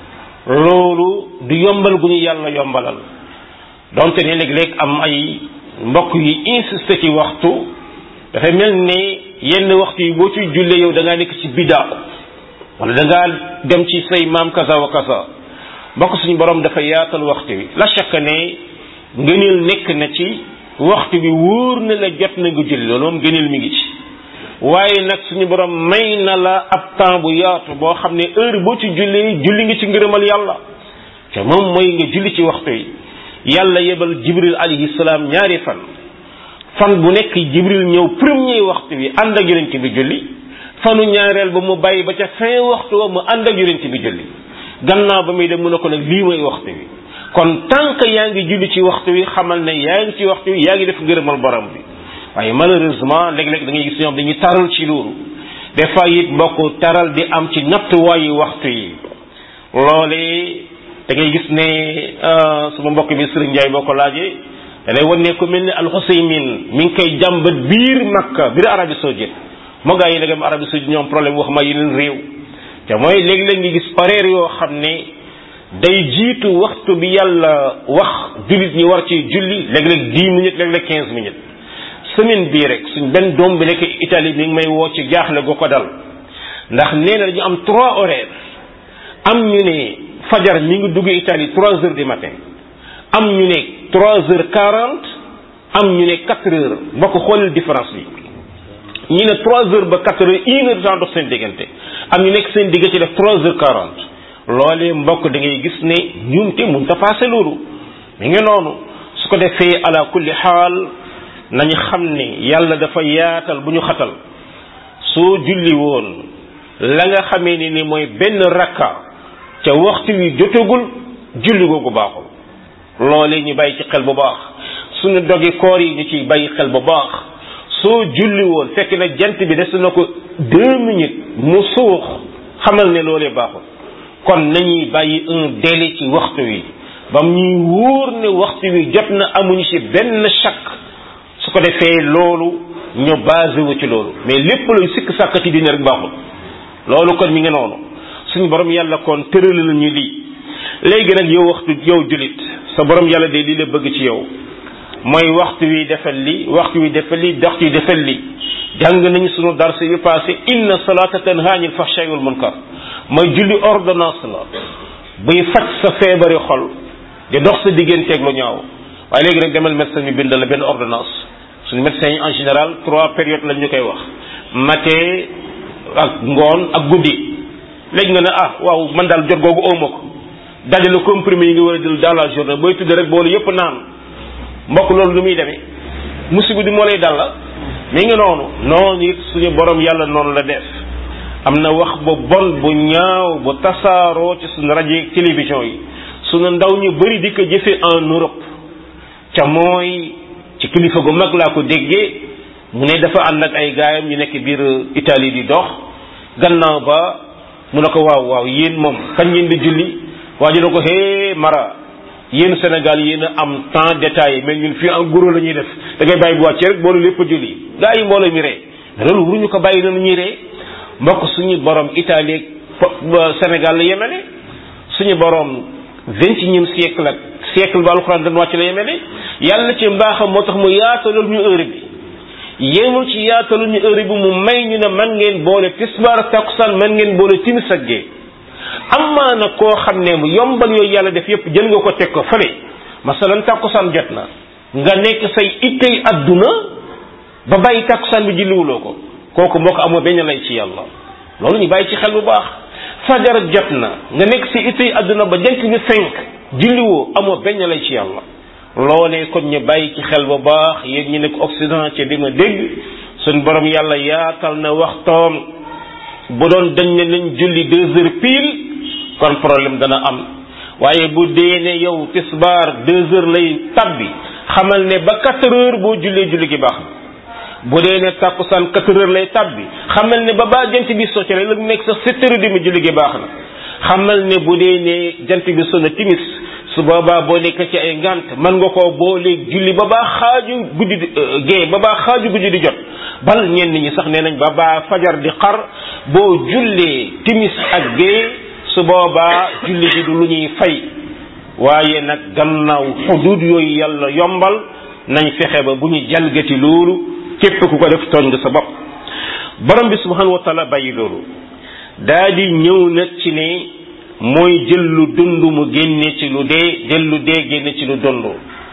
loolu du yombal gu ñu yàlla yombalal donte ne léeg-léeg am ay mbokk yi insisté ci waxtu dafay mel ne yenn waxtu yi boo ciy jullee yow da ngaa nekk ci bidaa wala da ngaa dem ci say maam kaza wa kaza mbokk suñu borom dafa yaatal waxtu wi la chaque ne ngëneel nekk na ci waxtu bi wóor na la jot na nga julli loolu moom ngëneel mi ngi ci waaye nag suñu borom may na la ab temps bu yaatu boo xam ne heure boo ci julli julli nga ci ngërëmal yàlla te moom mooy nga julli ci waxtu yi yàlla yebal jibril alayhi salaam ñaari fan fan bu nekk jibril ñëw premier waxtu bi ànd ak yonent bi julli fanu ñaareel ba mu bàyyi ba ca fin waxtu wa mu ànd ak yonent bi julli gannaaw ba muy dem mu ne ko nag lii mooy waxtu bi kon tant que yaa ngi julli ci waxtu wi xamal ne yaa ngi ci waxtu wi yaa ngi def ngërëmal borom bi waaye malheureusement léeg-léeg da ngay gis ñoom dañuy taral ci loolu des fois it mbokk taral di am ci nattuwaayu waxtu yi loolee da ngay gis ne suma mbokk bi Serigne Ndiaye boo ko laajee da lay wan ne ku mel ni alxuseymin mi ngi koy jàmbat biir Makka biir Arabie Saoudite moo gaa yi léegi am Arabie Saoudite ñoom problème wax ma yeneen réew te mooy léegi-léeg ngi gis horaire yoo xam ne day jiitu waxtu bi yàlla wax jullit ñi war ci julli léeg-léeg dix minutes léeg-léeg quinze minutes semaine bii rek suñ benn doom bi nekk Italie mi ngi may woo ci jaaxle gu ko dal ndax nee na dañu am trois horaires am ñu ne fajar mi ngi dugg Italie trois heures du matin am ñu ne trois heures quarante am ñu ne quatre heures mbokk xoolal différence bi ñu ne trois heures ba quatre heures une heure temps dox seen diggante am ñu nekk seen diggante def trois heures quarante loolee mbokk da ngay gis ne ñumte mun ta passé loolu mi ngi noonu su ko defee ala kulli xaal nañu xam ne yàlla dafa yaatal bu ñu xatal soo julli woon la nga xamee ni ni mooy benn rakka ca waxtu wi jotagul julli googu baaxul loolee ñu bàyyi ci xel bu baax suñu dogi koor yi ñu ciy bàyyi xel bu baax soo julli woon fekk na jant bi des na ko deux minutes mu suux xamal ne loolee baaxul kon nañuy bàyyi un délai ci waxtu wi bam ñuy wóor ne waxtu wi jot na amuñu ci benn chaq su ko defee loolu ñu basé wu ci loolu mais lépp luy sikk sàkk ci diine rek baaxul loolu kon mi ngi noonu suñu borom yàlla kon tëral nañu lii léegi nag yow waxtu yow julit sa borom yàlla de lii la bëgg ci yow mooy waxtu wi defal li waxtu wi defal li waxtu wi defal li jàng nañu sunu darse yu passé inna salata tanha anil fahsha'i wal munkar mooy julli ordonnance la buy faj sa feebari xol di dox sa digganteeg lu ñaaw waaye léegi nag demal médecin mi bind la benn ordonnance suñu médecin yi en général trois périodes lañ ñu koy wax matin ak ngoon ak guddi léegi nga ne ah waaw man daal jot googu awma ko dajale comprimé yi nga war a jël dans la journée booy tudd rek boolu yëpp naan mbokk loolu lu muy demee musiba di moo lay dal la mi ngi noonu noonu it suñu borom yàlla noonu la def am na wax bu bon bu ñaaw bu tasaaroo ci suñu rajo yi télévision yi suñu ndaw ñu bëri di ko jëfe en Europe ca mooy ci kilifa gu mag laa ko déggee mu ne dafa ànd ak ay gaayam ñu nekk biir Italie di dox gannaaw ba mu ne ko waaw waaw yéen moom kañ ngeen di julli waa ji ne ko hee mara yéen Sénégal yéen a am temps détaillé mais ñun fii en gros la ñuy def da ngay bàyyi bu wàccee rek boolu lépp julli gaa yi mbooloo mi ree loolu waruñu ko bàyyi noonu ñuy ree mbokk suñu borom Italie Sénégal la yemele suñu borom vingt et unième siècle ak siècle ba alxuraan dañ wàcc la yemele yàlla ci mbaaxam moo tax mu yaatalul ñu heure bi yéemul ci yaatalul ñu heure bi mu may ñu ne man ngeen boole tisbaar takkusaan man ngeen boole timis ak gee amaa na koo xam ne mu yombal yooyu yàlla def yépp jël nga ko teg ko fële masalan takkusaan jot na nga nekk say ittey adduna ba bàyyi takkusaan bi julliwuloo ko kooku moo ko amoo benn lay ci yàlla loolu ñu bàyyi ci xel bu baax fajar jot na nga nekk si ittey adduna ba jant bi fenk julliwoo amoo benn lay ci yàlla loolee kon ñu bàyyi ci xel bu baax yéen ñi nekk Occident ci di ma dégg suñ borom yàlla yaatal na waxtoom bu doon dañ ne nañ julli deux heures pile kon problème dana am waaye bu dee ne yow tisbaar deux heures lay tabbi xamal ne ba quatre heures boo jullee julli gi baax bu dee ne tàkkusaan quatre heures lay tabbi xamal ne ba baa jant bi socc rek la nekk sax sept heures demi julli gi baax na xamal ne bu dee ne jant bi sona timis su boobaa boo nekk ci ay ngant mën nga koo booleeg julli ba baa xaaju guddi di gée ba baa xaaju guddi di jot bal ñenn ñi sax nee nañ ba baa fajar di xar boo jullee timis ak gée su boobaa julli gi du lu ñuy fay waaye nag gannaaw xudud yooyu yàlla yombal nañ fexe ba bu ñu jalgati loolu képp ku ko def tooñ nga sa bopp borom bi subhanahu wa taala bàyyi loolu daa di ñëw nag ci ne mooy jël lu dund mu génne ci lu dee jël lu dee génne ci lu dund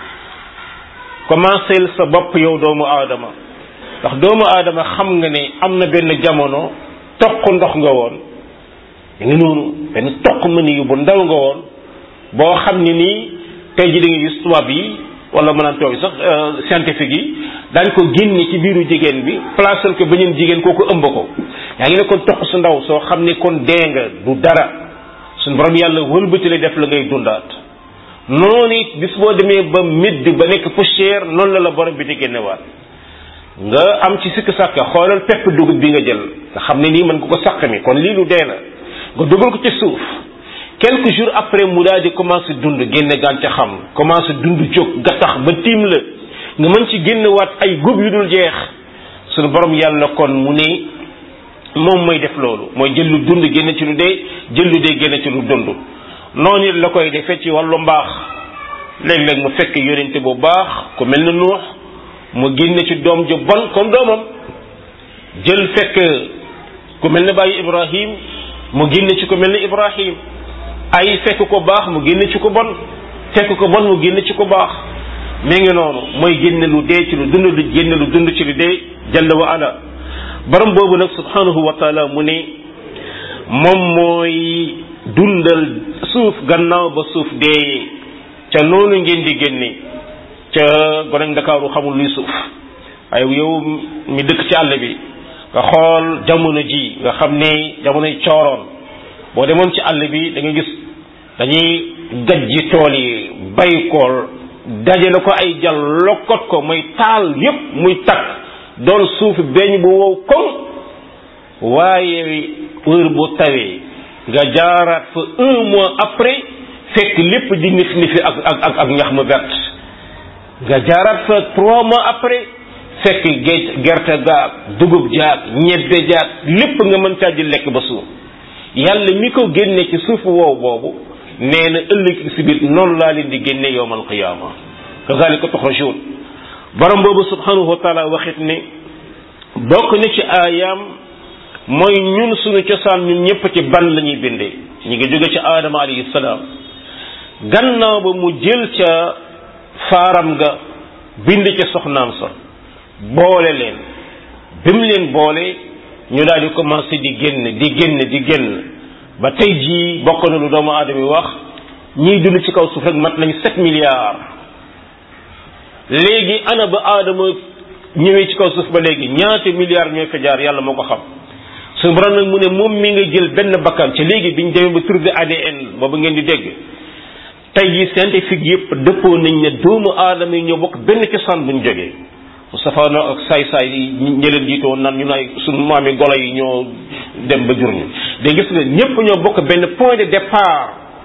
commencé sa bopp yow doomu aadama ndax doomu aadama xam nga ne am na benn jamono toq ndox nga woon da nga noonu benn toq mëni yu bu ndaw nga woon boo xam ne nii tey ji da nga gis tubaab yi wala mën naan toog sax scientifique yi daañ ko génne ci biiru jigéen bi placer ko beneen jigéen kooku ëmb ko yaa ngi ne kon toq su ndaw soo xam ne kon dee nga du dara suñu borom yàlla wëlbati la def la ngay dundaat noonu it bis boo demee ba midd ba nekk poussière noonu la la borom bi di génnewaat nga am ci sikk sàkk xoolal pepp dugub bi nga jël nga xam ne nii mën nga ko sàq mi kon lii lu dee la nga dugal ko ci suuf quelques jours après mu daal di commencé dund génne gàncaxam commencé dund jóg gattax ba tiim la nga mën ci génnewaat ay góob yu dul jeex suñu borom yàlla kon mu ne moom mooy def loolu mooy jël lu dund génne ci lu dee jël lu dee génne ci lu dund noonu la koy defee ci wàllu mbaax léeg-léeg mu fekk yonente bu baax ku mel na nuux mu génne ci doom ju bon comme doomam jël fekk ku mel ne bàyyi ibrahim mu génne ci ku mel ne ibrahim ay fekk ko baax mu génne ci ko bon fekk ko bon mu génne ci ko baax mi ngi noonu mooy génne lu dee ci lu dund lu génne lu dund ci lu dee jalla wa ala borom boobu nag subhanahu wa taala mu ne moom mooy dundal suuf gannaaw ba suuf dee ca noonu ngeen di génne ca gone ndakaaru xamul luy suuf waaye yow mi dëkk ci àll bi nga xool jamono ji nga xam ne jamonoy cooroon boo demoon ci àll bi da nga gis dañuy gajji tool yi bay ko dajale ko ay jal lokkot ko muy taal yépp muy takk doon suuf beñ bu wow koŋ waaye heure bu tawee nga jaaraat fa un mois après fekk lépp di nif nifi ak ak ak ñax mu vert nga jaaraat fa trois mois après fekk géej gerte gaag dugub jaag ñebbe jaag lépp nga mën caa jël lekk ba suuf yàlla mi ko génne ci suufu wow boobu nee na ëllëg si biir noonu laa leen di génne yowmal qiyaama kazalika tuxrajuun borom boobu subhanahu wa taala waxit ne bokk na ci aayaam mooy ñun suñu cosaan ñun ñëpp ci ban la ñuy bindee ñu ngi jóge ci aadama alayhi salaam gannaaw ba mu jël ca faaram ga bind ca soxnaam sa boole leen bi mu leen boole ñu daal di commencé di génn di génn di génn ba tey jii bokk na lu doomu aadama yi wax ñiy dund ci kaw suuf rek mat nañ sept milliards léegi ana ba aadama ñëwee ci kaw suuf ba léegi ñaata milliards ñooy fa jaar yàlla moo ko xam suñu borom nag mu ne moom mi nga jël benn bakkan ci léegi biñ demee ba trouvé ADN boobu ngeen di dégg tey jii scientifique yëpp dëppoo nañ ne doomu aadama yi ñoo bokk benn cosaan buñ jógee mu safaanoo ak saay-saay yi ñëleen jiitoo nan ñu nay suñu maami golo yi ñoo dem ba jur ñu de gis nga ñëpp ñoo bokk benn point de départ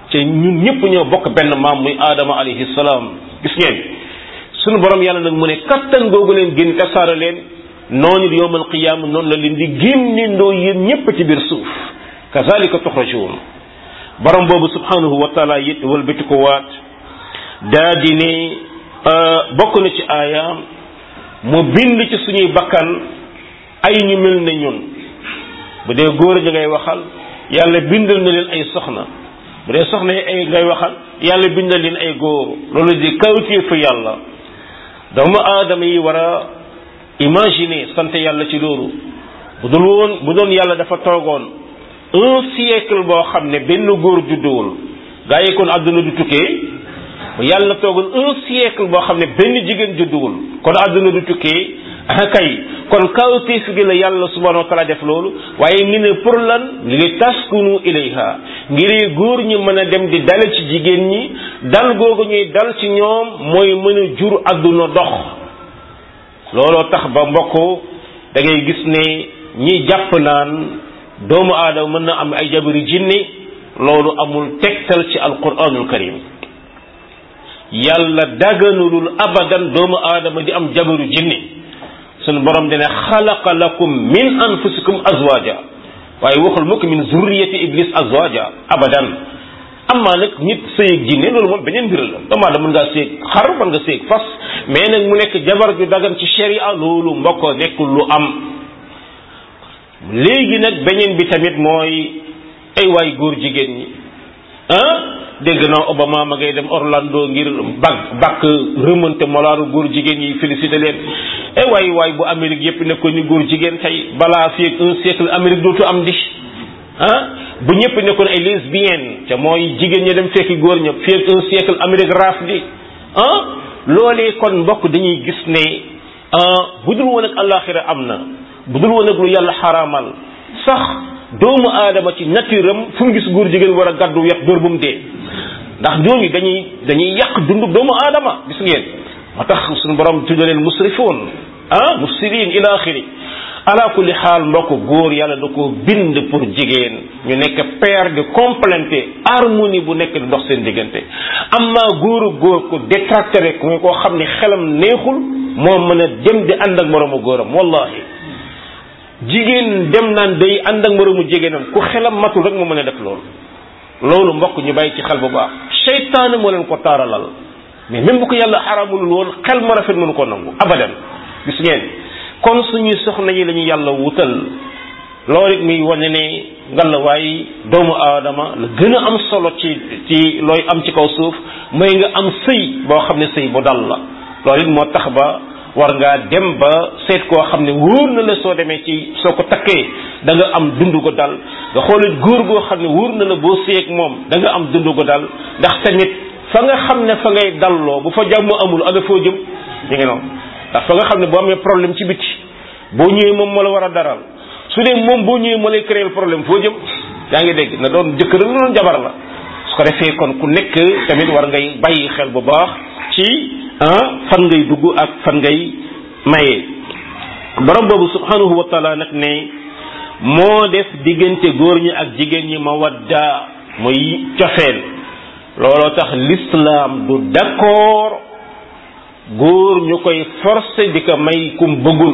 te ñun ñëpp ñoo bokk benn maam muy aadama alayhi salaam gis ngeen sunu borom yàlla nag mu ne kattan googu leen génn tasaare leen noonu yowmal qiyaama noonu la leen di génnindoo yéen ñëpp ci biir suuf kazalika tuxrajuun borom boobu subhanahu wa taala it wëlbati ko waat daa di ne bokk na ci aayaam mu bind ci suñuy bakkan ay ñu mel ne ñun bu dee góor ñi ngay waxal yàlla bindal na leen ay soxna bu dee soxna yi ay ngay waxal yàlla bindal leen ay góor loolu di kawtéefu yàlla doomu aadama yi war a imaginer sant yàlla ci loolu bu dul woon bu doon yàlla dafa toogoon un siècle boo xam ne benn góor judduwul gaa yi kon àdduna du tukkee bu yàlla toogoon un siècle boo xam ne benn jigéen judduwul kon àdduna du tukkee ah kay kon kawtéef gi la yàlla subhanahu wa taala def loolu waaye ngi ne pour lan li taskunu ilayha ngir góor ñi mën a dem di dale ci jigéen ñi dal googu ñuy dal ci ñoom mooy mën a jur àdduna dox looloo tax ba mbokk da ngay gis ne ñi jàpp naan doomu aadama mën na am ay jabari jinne loolu amul tegtal ci alquranul karim yàlla daganulul abadan doomu aadama di am jabaru jinne sunu borom dina xalaqa lakum min anfusikum azwaja waaye waxul mukk min zurriyati iblis azwaja abadan amma nag nit sëyeg jinne loolu moom beneen mbir la doomu aadama mën ngaa séeg xar mën nga séeg fas mais nag mu nekk jabar ju dagan ci sharia loolu mbokk nekkul lu am léegi nag beneen bi tamit mooy ay waay góor jigéen ñi ah dégg naa Obama ma ngay dem Orlando ngir bag bakk remonté molaaru góor jigéen yi félicité leen ay waay waay bu Amérique yépp nekkoon ni góor jigéen tey balaa fii ak un siècle Amérique dootu am di ah bu ñëpp nekkoon ay lesbiennes te mooy jigéen ñi dem fekki góor ña fii ak un siècle Amérique raaf di ah loolee kon mbokk dañuy gis ne bu dul woon ak àllaaxira am na bu dul woon ak lu yàlla xaraamal sax doomu aadama ci nature am fu mu gis góor jigéen war a gàddu yet dóor bu mu dee ndax ñooñu dañuy dañuy yàq dundu doomu aadama gis ngeen moo tax suñu borom tudda leen musrifoon ah mufsidin ila axiri ala kulli xaal mbokk góor yàlla da ko bind pour jigéen ñu nekk paire de complété harmonie bu nekk di dox seen diggante amma góoru góor ko détracté ko nga koo xam ne xelam neexul moo mën a dem di ànd ak moroomu góoram wallahi jigéen dem naan day ànd ak moroomu jigéenam ku xelam matul rek moo mën a def loolu loolu mbokk ñu bàyyi ci xel bu baax seytaane moo leen ko taaralal mais même bu ko yàlla xaramulul woon xel ma rafet mënu ko nangu abadan gis ngeen kon suñuy soxna yi la ñu yàlla wutal loolu it muy wane ne ngalawaay doomu aadama la gën a am solo ci ci looy am ci kaw suuf mooy nga am sëy boo xam ne sëy bu dal la loolu it moo tax ba war ngaa dem ba seet koo xam ne wóor na la soo demee ci soo ko takkee da nga am dund ko dal nga xoolit góor goo xam ne wóor na la boo seeg moom da nga am dund ko dal ndax tamit fa nga xam ne fa ngay dalloo bu fa jàmm amul ana foo jëm ñu ngi noonu ndax fa nga xam ne boo amee problème ci biti boo ñëwee moom moo la war a daral su dee moom boo ñëwee moo lay créer problème foo jëm yaa ngi dégg na doon jëkkër na doon jabar la su ko defee kon ku nekk tamit war ngay bàyyi xel bu baax ci ah fan ngay dugg ak fan ngay maye borom boobu subhanahu wa taala nag ne moo def diggante góor ñi ak jigéen ñi ma wadda muy cofeel looloo tax l'islam du d'accord góor ñu koy forcer di ko may kum bëggul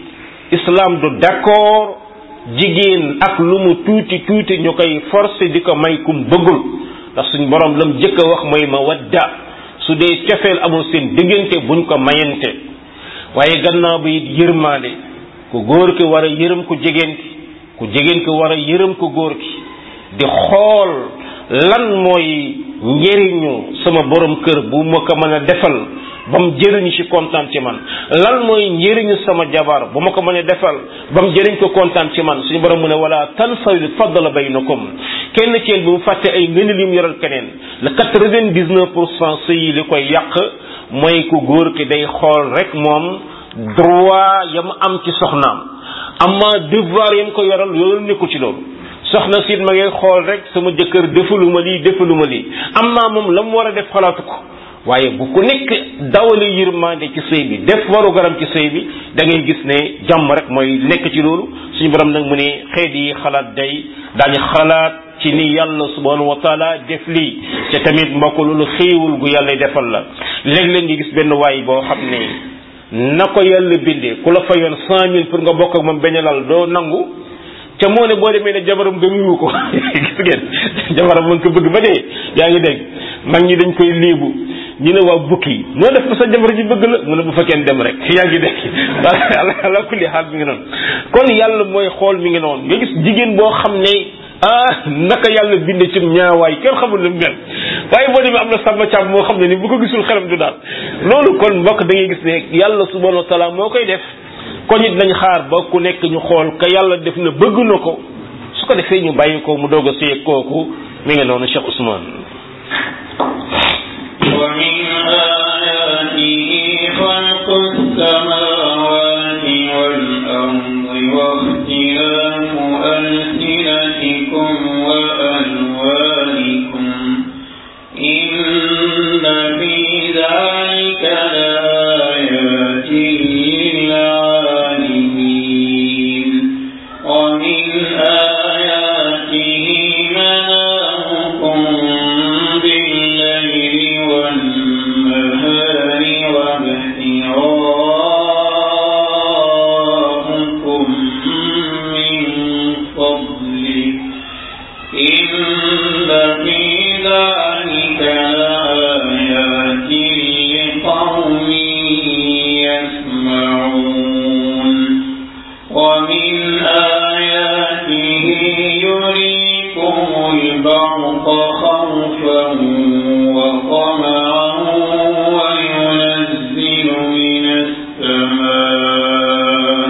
islam du d'accord jigéen ak lu mu tuuti tuuti ñu koy forcer di ko may kum bëggul ndax suñ borom lam jëkk a wax mooy ma wadda su dee cofeel amul seen diggante buñ ko mayante waaye gannaaw bi it yërmaande ku góor ki war a yërëm ku jigéen ki ku jigéen ki war a yërëm ku góor ki di xool lan mooy njëriñu sama borom kër bu ma ko mën a defal ba mu jëriñu ci kontaan ci man lan mooy njëriñu sama jabar bu ma ko mën a defal ba mu jëriñ ko kontaan ci man suñu borom mu ne wala tansawil fadla baynakum kenn ci yéen bu mu fàtte ay ngëneel yu mu yoral keneen le quatre-vingt-dix-neuf pour cent sëy li koy yàq mooy ku góor ki day xool rek moom droit yam am ci soxnaam amma devoir yam ko yoral loolu nekkul ci loolu soxna siit ma ngay xool rek sama jëkkër defaluma lii defaluma lii amma moom la mu war a def xalaatu ko waaye bu ku nekk dawale yërmande ci sëy bi def waru garam ci sëy bi da ngay gis ne jàmm rek mooy nekk ci loolu suñu borom nag mu ne xeet yi xalaat day daañu xalaat ci ni yàlla subhanahu wa taala def lii te tamit mbokk loolu xéewul gu yàlla defal la léeg-léeg nga gis benn waay boo xam ne na ko yàlla bindee ku la fayoon cent mille pour nga bokk ak moom benn lal doo nangu ca moo ne boo demee ne jabaram gëmuwu ko gis ngeen jabaram mu ngi ko bëgg ba dee yaa ngi dégg mag ñi dañ koy léebu ñu ne waa bukki noo def ko sa jabar ji bëgg la mu ne bu fa kenn dem rek yaa ngi dégg ala kulli xaal mi ngi noonu kon yàlla mooy xool mi ngi noonu nga gis jigéen boo xam ne ah naka yàlla binde ci ñaawaay kenn xamul lu mel waaye boo demee am na sàmm càmm moo xam ne ni bu ko gisul xelam du daal loolu kon mbokk da ngay gis ne yàlla subhanahu wa taala moo koy def kon it nañ xaar ba ku nekk ñu xool ka yàlla def na bëgg na ko su ko defee ñu bàyyi ko mu doog a séy kooku mi ngi noonu Cheikh Ousmane ومن آياته خلق السماوات والأرض واختلاف ألسنتكم وألوانكم إن في ذلك لآيات للعالمين ومن آياته منامكم بالليل والنهار وابتغاءكم من فضله إن في ذلك لآيات لقوم يسمعون ومن آياته يريكم البرق خوفا وطمعا وينزل من السماء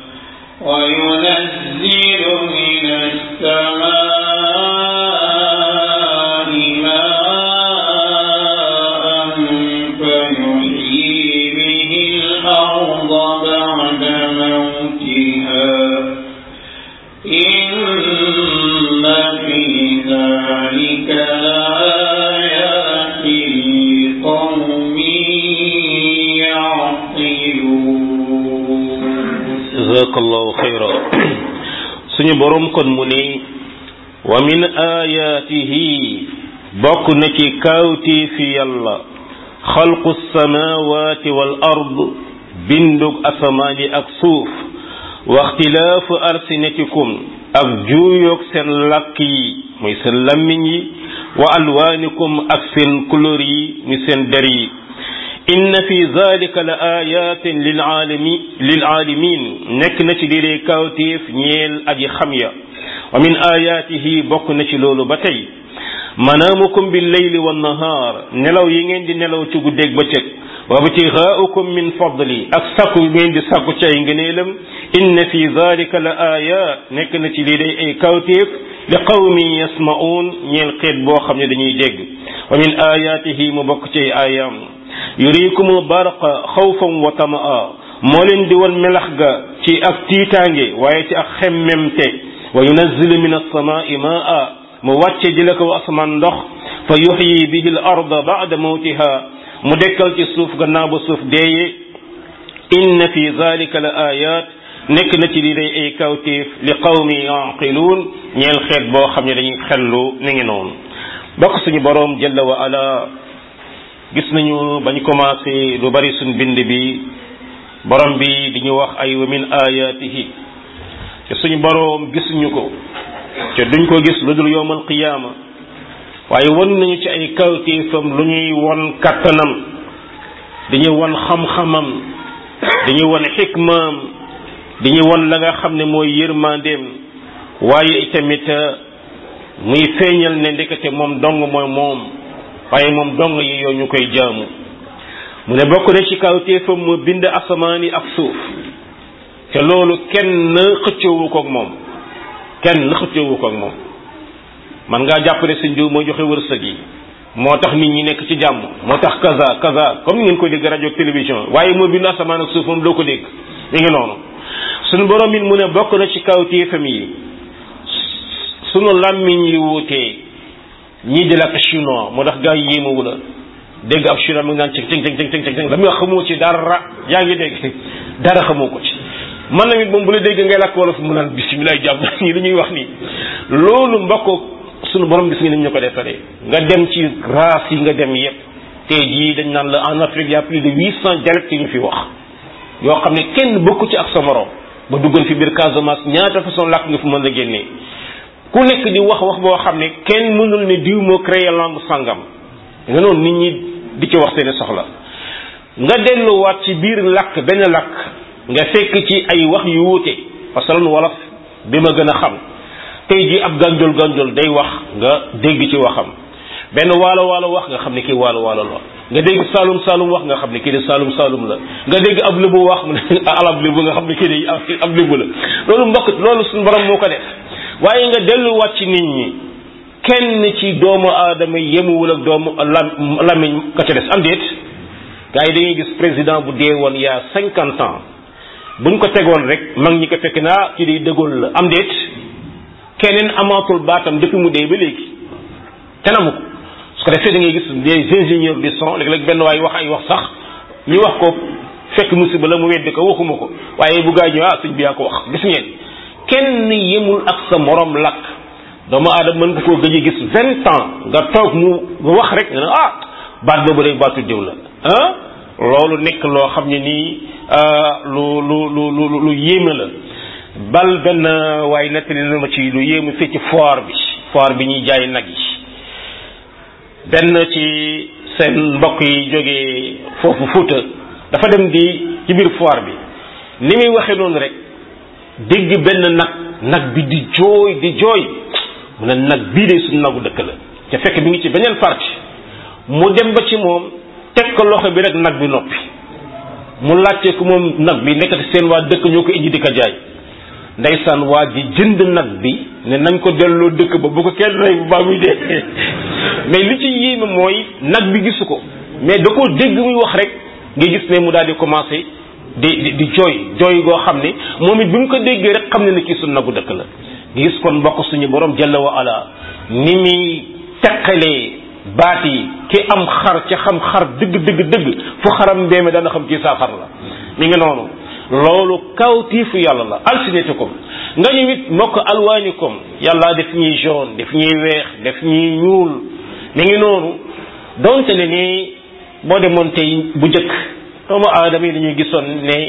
وينزل من السماء ماء فيحيي به الأرض بعد موتها إن في ذلك لآيات لقوم يعقلون jazakallahu xayra suñu borom kon mu ne wa min ayaatihi bokk na ci kaawtii fi yàlla xalqu samawati wal ard bindug asamaan yi ak suuf wa ixtilaafu alsinatikum ak juuyoog seen làkk yi muy seen lammiñ yi wa alwaanikum ak seen couleur yi muy seen der yi inna fi zalika la ayatin lil alami lil alamin nekk na ci liiree kawtéef ñeel aji xam ya wa min ayatihi bokk na ci loolu ba tey manaamukum bil layli wan nahaar nelaw yi ngeen di nelaw ci guddeeg bëccëg wa btigaaukum min fadli ak sakku ngeen di sakku ci ay ngëneelam inna fi zalika la ayat nekk na ci liiree ay kawtéef li qawmin yasma'un ñeel xeet boo xam ne dañuy dégg wa min ayatihi mu bokk ci ay ayaam yuriikumu barqa xawfan wa tamaa moo leen di won melax ga ci ak tiitaange waaye ci ak xemmemte wa yunazzilu min alsamaai maa mu wàcce jële ko asamaan ndox fa yuxyi bihi al arda bada mawtiha mu dekkal ci suuf gannaaw ba suuf deeye inna fi zalika la ayat nekk na ci li day ay kawtéef li qawmi yaqiluun ñeel xeet boo xam ne dañuy xellu ni ngi noonu bokk suñu boroom jalla wa ala gis nañu bañ commencé lu bari suñ bind bi borom bi di ñu wax ay wa min ayatihi te suñu boroom gisuñu ko te duñ ko gis lu dul yowmal qiyaama waaye won nañu ci ay kawtéefam lu ñuy won kattanam dañuy won xam-xamam dañuy won xikmaam dañuy won la nga xam ne mooy yërmandeem waaye itamit muy feeñal ne ndekete moom dong mooy moom waaye moom dong yi yoo ñu koy jaamu mu ne bokk na ci kawtéefam mu bind asamaan yi ak suuf te loolu kenn xëccoowu ko ak moom kenn xëccoowu ko ak moom man ngaa jàppale sëñ diw mooy joxe wërsëg yi moo tax nit ñi nekk ci jàmm moo tax kaza kaza comme ngeen ko dégg rajo télévision waaye moo bind asamaan ak suuf moom doo ko dégg mi ngi noonu sunu borom it mu ne bokk na ci kawtéefam yi sunu làmmiñ yi wuutee ñii di lakk chinois moo tax gaa yi yéemawu la dégg ab chinois mi ngi naan cing cing cing cing cing la muy wax xamoo ci dara yaa ngi dégg dara xamoo ko ci man na it moom bu la dégg ngay làkk wolof mu naan bisimilah jàmm ñii li ñuy wax nii loolu mbokk sunu borom gis nga ni ñu ko defaree nga dem ci race yi nga dem yépp tey jii dañ naan la en Afrique y a plus de huit cent dialectes yu ñu fi wax yoo xam ne kenn bokku ci ak sa morom ba duggoon fi biir Casamance ñaata façon làkk nga fi mën a génnee ku nekk di wax wax boo xam ne kenn mënul ne diw moo créé langue sangam nga noonu nit ñi di ci wax seeni soxla nga delluwaat ci biir làkk benn làkk nga fekk ci ay wax yu wuute parce que lan wolof bi ma gën a xam tey jii ab gànjol gànjol day wax nga dégg ci waxam benn waalo waalo wax nga xam ne kii waalo waalo la nga dégg saalum saalum wax nga xam ne kii de saalum saalum la nga dégg ab lébu wax mu ne alab lébu nga xam ne kii de ab lébu la loolu mbokk loolu suñu borom moo ko def waaye nga delluwaat ci nit ñi kenn ci doomu aadama yemuwul ak doomu lam lamiñ ka ca des am déet gars yi dañuy gis président bu dee woon yaa cinquante ans buñ ko tegoon rek mag ñi ko fekk naa ci di dëggoon la am déet keneen amaatul baatam depuis mu dee ba léegi tenamu ko su ko defee da ngay gis des ingénieurs du son léeg-léeg benn waay wax ay wax sax ñu wax ko fekk musiba la mu weddi ko waxuma ko waaye bu gaa ñëw ah sëñ bi yaa ko wax gis ngeen kenn yemul ak sa morom lakk doomu aadama mën nga koo gëj a gis vingt ans nga toog mu wax rek nga ne ah baat boobu day baatu diw la ah loolu nekk loo xam ne nii lu lu lu lu lu yéeme la bal benn waaye nettali na ma ci lu yéeme fii ci foire bi foire bi ñuy jaay nag yi benn ci seen mbokk yi jógee foofu Fuuta dafa dem di ci biir foire bi ni muy waxee noonu rek dégg benn nag nag bi di jooy di jooy mu ne nag bii de suñu nagu dëkk la te fekk bi ngi ci beneen parti mu dem ba ci moom teg ko loxo bi rek nag bi noppi mu laajte ko moom nag bi nekkati seen waa dëkk ñoo ko indi di ko jaay ndeysaan waa ji jënd nag bi ne nañ ko delloo dëkk ba bu ko kenn rey bu baa muy dee mais li ci yéeme mooy nag bi gisu ko mais da koo dégg muy wax rek nga gis ne mu daal di commencé di di jooy jooy goo xam ne moom it bi mu ko déggee rek xam ne ne kii suñu nagu dëkk la nga gis kon mbokk suñu borom jalla wa ala ni muy teqalee baat yi ki am xar ca xam xar dëgg dëgg dëgg fu xaram mbeeme dana xam kii saa xar la mi ngi noonu loolu kawtiifu yàlla la alsinatikum nga ñu it mbokk alwaanikum yàlla def ñuy jaune def ñuy weex def ñuy ñuul mi ngi noonu donte ne ni boo demoon tey bu njëkk doomu aadama yi dañuy gisoon ne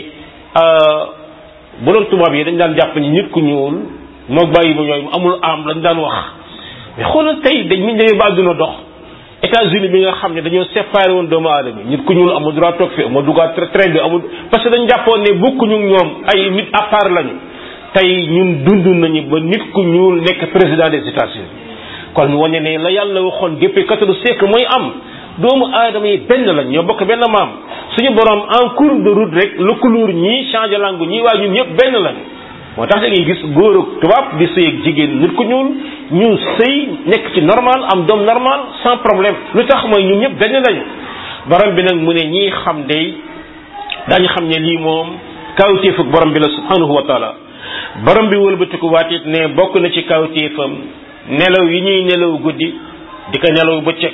bu doon tubaab yi dañ daan jàpp ni nit ku ñuul moog bàyyi ba ñooy amul am lañ daan wax mais xoolal tey dañ ñu demee ba àdduna dox États-Unis bi nga xam ne dañoo séparé woon doomu aadama nit ku ñuul amul droit toog fi amul duggaat train bi amul parce que dañ jàppoon ne bokkuñu ñoom ay nit à part lañu tey ñun dund nañu ba nit ku ñuul nekk président des États-Unis kon wañe ne la yàlla waxoon depuis quatorze siècle mooy am doomu aadama yi benn lañ ñoo bokk benn maam suñu borom en cours de route rek le couleur ñii changé langue ñii waaye ñun ñëpp benn lañ moo tax da ngay gis góor ak tubaab di sëy ak jigéen nit ku ñuul ñu sëy nekk ci normal am doom normal sans problème lu tax mooy ñun ñëpp benn lañu borom bi nag mu ne ñii xam day daañu xam ne lii moom kawtéefuk borom bi la subhanahu wa taala borom bi wëlbatiku waatit ne bokk na ci kawtéefam nelaw yi ñuy nelaw guddi di ko nelaw bëccëg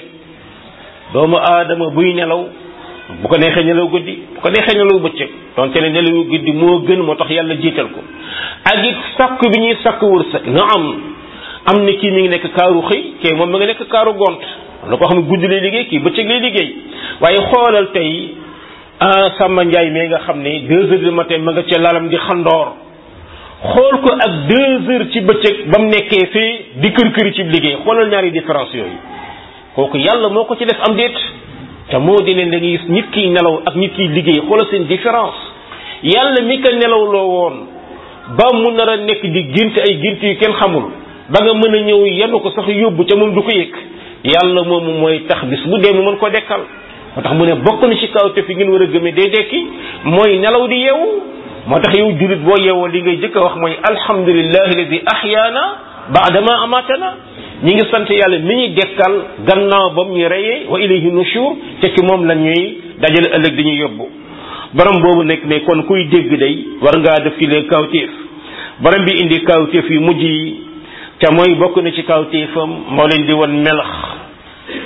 doomu aadama buy nelaw bu ko neexee nelaw guddi bu ko neexee nelaw bëccëg donte ne nelaw guddi moo gën moo tax yàlla jiital ko ak it sakku bi ñuy sakku wërsëg na am am ni kii mi ngi nekk kaaru xëy kii moom ma nga nekk kaaru gont la ko xam ne guddi lay liggéey kii bëccëg lay liggéey waaye xoolal tey Samba Ndiaye mi nga xam ne deux heures du matin ma nga ca lalam di xandoor xool ko ak deux heures ci bëccëg ba mu nekkee fii di kër këri ci liggéey xoolal ñaari différence yooyu kooku yàlla moo ko ci def am déet te moo di leen da ngay gis nit kiy nelaw ak nit kiy liggéey xoolal seen différence yàlla mi ko nelaw loo woon ba mu nar a nekk di gént ay gént yu kenn xamul ba nga mën a ñëw yenu ko sax yóbbu ca moom du ko yëg yàlla moomu mooy tax bis bu dee mu mën ko dekkal moo tax mu ne bokk na ci kaw te fi ngeen war a gëmee day dekki mooy nelaw di yeewu moo tax yow jullit boo yeewoo li ngay jëkk a wax mooy alhamdulillahi alladi ahyaana baadama amatana ñi ngi sant yàlla mi ñuy dekkal gannaaw ba mu ñu reyee wa ilayhi nushur te ci moom la ñuy dajale ëllëg dañuy yóbbu borom boobu nekk ne kon kuy dégg day war ngaa def ci leen kawtéef borom bi indi kawtéef yu mujj yi te mooy bokk na ci kawtéefam moo leen di wan melax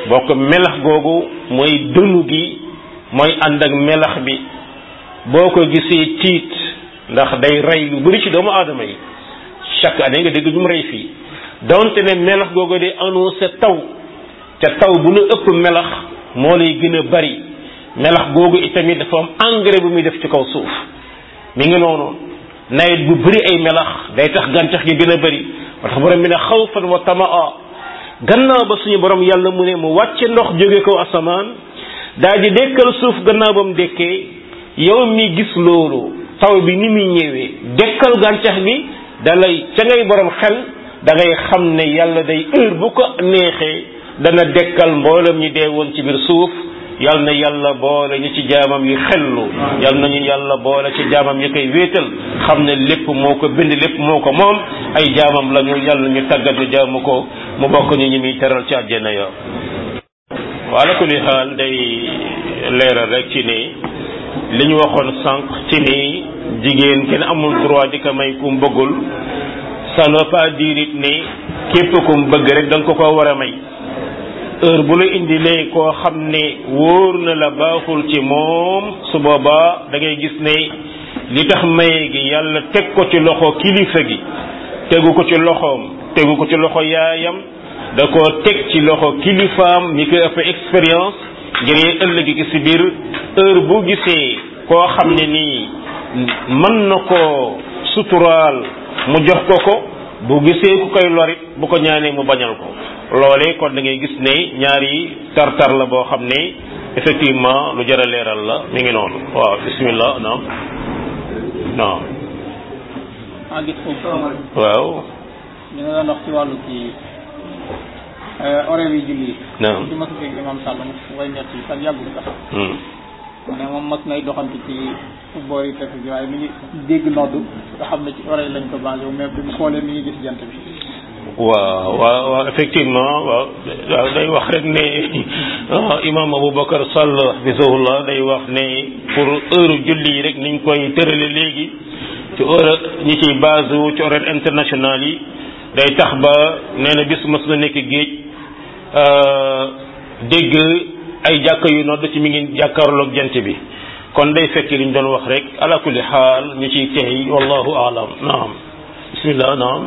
boo ko melax googu mooy dënu gi mooy ànd ak melax bi boo ko gisee tiit ndax day rey lu bari ci doomu aadama yi chaque année nga dégg ñu mu rey fii donte ne melax googu day annoncé taw te taw bu nu ëpp melax moo lay gën a bari melax googu itamit dafa am engrais bu muy def ci kaw suuf mi ngi noonu nawet bu bëri ay melax day tax gàncax gi gën a bëri moo tax borom bi ne xawfan wa tamaa gannaaw ba suñu borom yàlla mu ne mu wàcce ndox jóge kaw asamaan daal di dekkal suuf gannaaw ba mu dekkee yow mi gis loolu taw bi ni muy ñëwee dekkal gàncax gi da lay ca ngay borom xel da ngay xam ne yàlla day heure bu ko neexee dana dekkal mboolem ñi dee woon ci biir suuf yal na yàlla boole ñu ci jaamam yi xellu yal nañu yàlla boole ci jaamam yi koy wéetal xam ne lépp moo ko bind lépp moo ko moom ay jaamam lañu yàlla ñu tàggat ñu jaamu ko mu bokk ñu ñi muy teral ci àjjana ya wa ala kulli xaal day leeral rek ci ne li ñu waxoon sànq ci ni jigéen kenn amul droit di ko may ku mu bëggul ça ne veut pas dire it ne képp ku mu bëgg rek da nga ko ko war a may heure bu la indilee koo xam ne wóor na la baaxul ci moom su boobaa da ngay gis ne li tax maye gi yàlla teg ko ci loxo kilifa gi tegu ko ci loxoom tegu ko ci loxo yaayam da ko teg ci loxo kilifaam ñi koy ëpp expérience ngir ëllëg gi ci biir heure bu gisee koo xam ne nii mën na koo suturaal mu jox ko ko bu gisee ku koy lorit bu ko ñaanee mu bañal ko loolee kon da ngay gis ne ñaari tartar la boo xam ne effectivement lu jar a leeral la mi ngi noonu waaw bismillah naam naam maa gis foofu waaw ñu nga doon wax ci wàllu ci horaire yi julli yi naam ci mas a dégg imam Sall mu way ñett yi sax yàggul sax Hmm. mu ne moom mas nay doxantu ci boori tefes bi waaye mi ngi dégg nodd nga xam ne ci horaire lañ ko basé wu mais bi mu xoolee mi ngi gis jant bi waaw waaw waaw effectivement waaw waaw day wax rek ne ah, imam Aboubacar Sall hafizahullah day wax ne pour heure julli yi rek niñ koy tërale léegi ci heure ñi ciy base wu ci horaire international yi day tax ba nee na bis mas na nekk géej euh, dégg ay jàkka yu nodd ci mi ngi jàkkaarloog jant bi kon day fekk li ñu doon wax rek ala kulli xaal ñu ciy teey wallahu alam naam bismillah naam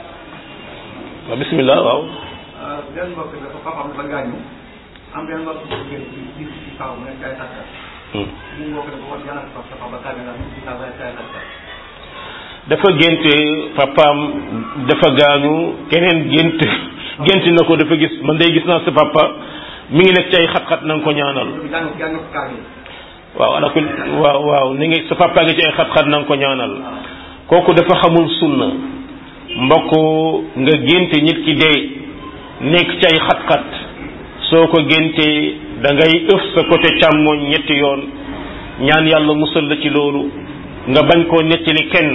waaw bismillah waaw benn mbokk dafa papaam dafa gaañu am benn mbokk bu jigéen ci ci ci kaw mu nekk ay sàkkat Hmm. mu mbokk dafa wax yàlla sa sa papa tàgg na ci kaw ay ay sàkkat dafa gént papaam dafa gaañu keneen gént gént na ko dafa gis man day gis naa sa papa mi ngi nekk ci ay xat-xat na nga ko ñaanal jàng jàng ko kaar yi waaw ala kul waaw waaw ni ngi sa papa ngi ci ay xat-xat na nga ko ñaanal kooku dafa xamul sunna mbokk nga génte nit ki dee nekk ci ay xat-xat soo ko géntee da ngay ëf sa côté càmmooñ ñetti yoon ñaan yàlla musal la ci loolu nga bañ koo nettali kenn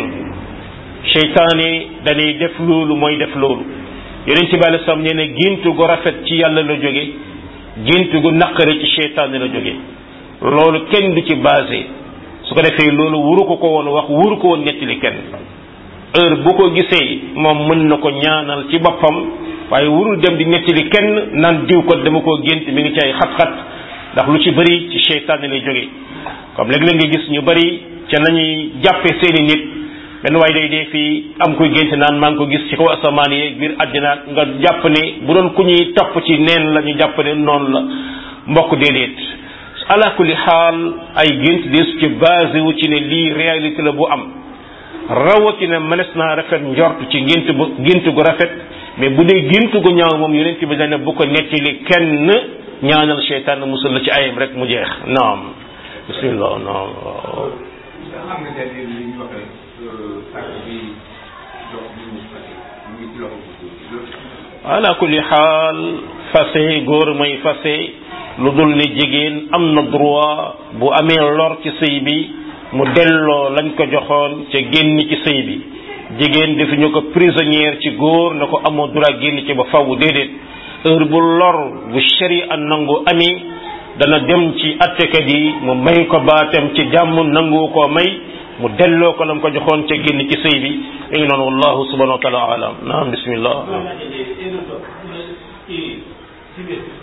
seytaane danay def loolu mooy def loolu yonent bi alei salaam nee ne géntu gu rafet ci yàlla la jóge géntu gu naqari ci seytaane la jóge loolu kenn du ci basé su ko defee loolu wuru ko ko woon wax wuru ko woon nettali kenn heure bu ko gisee moom mën na ko ñaanal ci boppam waaye wurul dem di nettali kenn naan diw ko dama koo gént mi ngi ci ay xat-xat ndax lu ci bëri ci seytaane lay jóge comme léeg-léeg nga gis ñu bëri ca nañuy jàppe seeni nit benn waaye day dee fii am koy gént naan maa ngi ko gis ci kaw asamaan yi biir àddina nga jàpp ne bu doon ku ñuy topp ci neen la ñu jàpp ne noonu la mbokk déedéet ala kulli xaal ay gént deesu ci basé wu ci ne lii réalité la bu am rawatina mënees naa rafet njort ci gént bu gént gu rafet mais bu dee gént gu ñaaw moom yonent bi dana bu ko nettali kenn ñaanal seytaan musul la ci ayam rek mu jeex naam bismillah naam waaw xam nga tey li ñu wax rek sàkk bi dox bi mu fase mu ngi ci loxo bu góor ala kulli xaal fase góor mooy fase lu dul ne jigéen am na droit bu amee lor ci sëy bi mu delloo lañ ko joxoon ca génn ci sëy bi jigéen defuñu ko prisonnière ci góor na ko amoo droit génn ci ba faw déedéet heure bu lor bu sharia nangu amee dana dem ci attekat yi mu may ko baatam ci jàmm nangu koo may mu delloo ko lam ko joxoon ca génn ci sëy bi mi ngi noonu wallahu subhanahu wa taala alam naam bismillah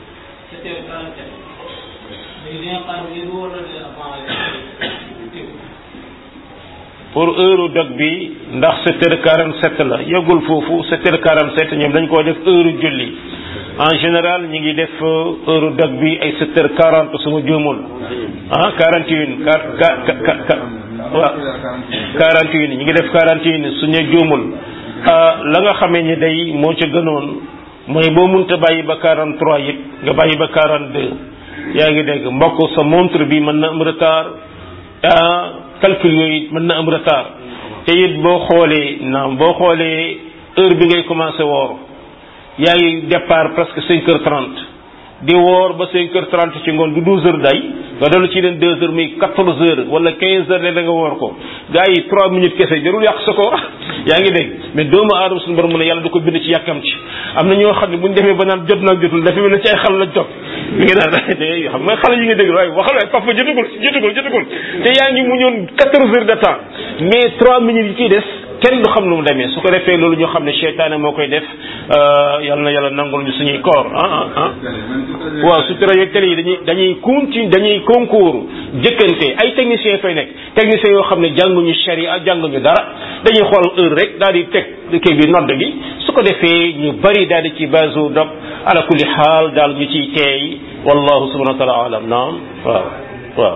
sept heures quarante sept léegi dina xaar ba yëngu wala dina avant pour heure dog bi ndax sept heures quarante sept la yëgul foofu sept heures quarante sept ñoom dañ koo def heure julli en général ñi ngi def heure dog bi ay sept heures quarante su ma juumul ah quarante et une waaw quarante et une ñi ngi def quarante et une su ñu juumul la nga xamee ni day moo ca gënoon mooy boo munta bàyyi ba quarante trois it nga bàyyi ba quarante deux yaa ngi dégg mbokk sa montre bi mën na am retard calcul yooyu mën na am retard te it boo xoolee naam boo xoolee heure bi ngay commencé woor yaa ngi départ presque cinq heures trente di woor ba cinq heures trente ci ngoon du douze heures day nga dellu ci leen deux heures muy quatorze heures wala quinze heures le da nga woor ko gars yi trois minutes kese jarul yàq sa koor yaa ngi dégg mais doomu aadama suñu borom mu ne yàlla da ko bind ci yàkkam ci am na ñoo xam ne bu ñu demee ba naan jot naag jotul dafa mel ne ci ay xal la jot mi ngi naan xam nga xale yi nga dégg waaye waxal waaye papa jotagul jotagul jotagul te yaa ngi mu ñoon quatorze heures de temps mais trois minutes yi ciy des kenn du xam lu mu demee su ko defee loolu ñoo xam ne seytaane moo koy def yal na yàlla nangul ñu suñuy koor ah ah ah waaw su télé yeeg télé yi dañuy dañuy continue dañuy concours jëkkante ay techniciens fay nekk techniciens yoo xam ne jànguñu sharia jànguñu dara dañuy xool heure rek daal di teg kii bi nodd gi su ko defee ñu bari daal di ci base dog ala kulli xaal daal ñu ciy teey wallahu subhanahu wa taala alam naam waaw waaw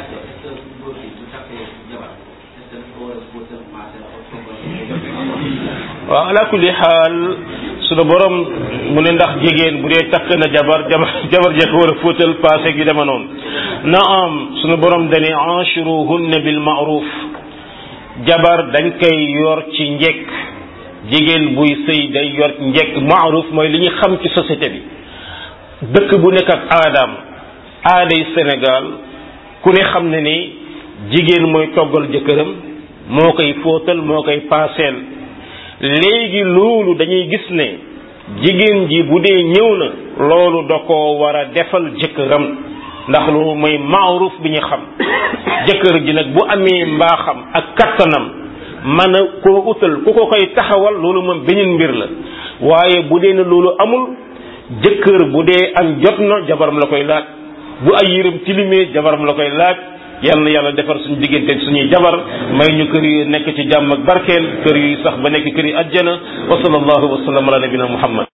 waaw ala kulli xaal sunu borom mu ne ndax jigéen bu dee takk na jabar jabar jabar jee ko war a fóotal passé gi dema noonu na am sunu borom dane anchuruhunna bil maaruf jabar dañ koy yor ci njekk jigéen buy sëy day yor njekk maaruf mooy li ñu xam ci société bi dëkk bu nekk ak aadaam aaday Sénégal ku ne xam ne ni jigéen mooy toggal jëkkëram moo koy fóotal moo koy paaseel léegi loolu dañuy gis ne jigéen ji bu dee ñëw na loolu da ko war a defal jëkkëram ndax loolu mooy maaruf bi ñu xam jëkkër ji nag bu amee mbaaxam ak kattanam mën a koo utal ku ko koy taxawal loolu moom beneen mbir la waaye bu dee ne loolu amul jëkkër bu dee am jot na jabaram la koy laaj bu ay yërëm tilimee jabaram la koy laaj yal na yàlla defar suñu diggante ak suñuy jabar may ñu kër yi nekk ci jàmm ak barkeel kër yi sax ba nekk kër yi ajjana wa sallallahu wa sallam ala nabina muhammad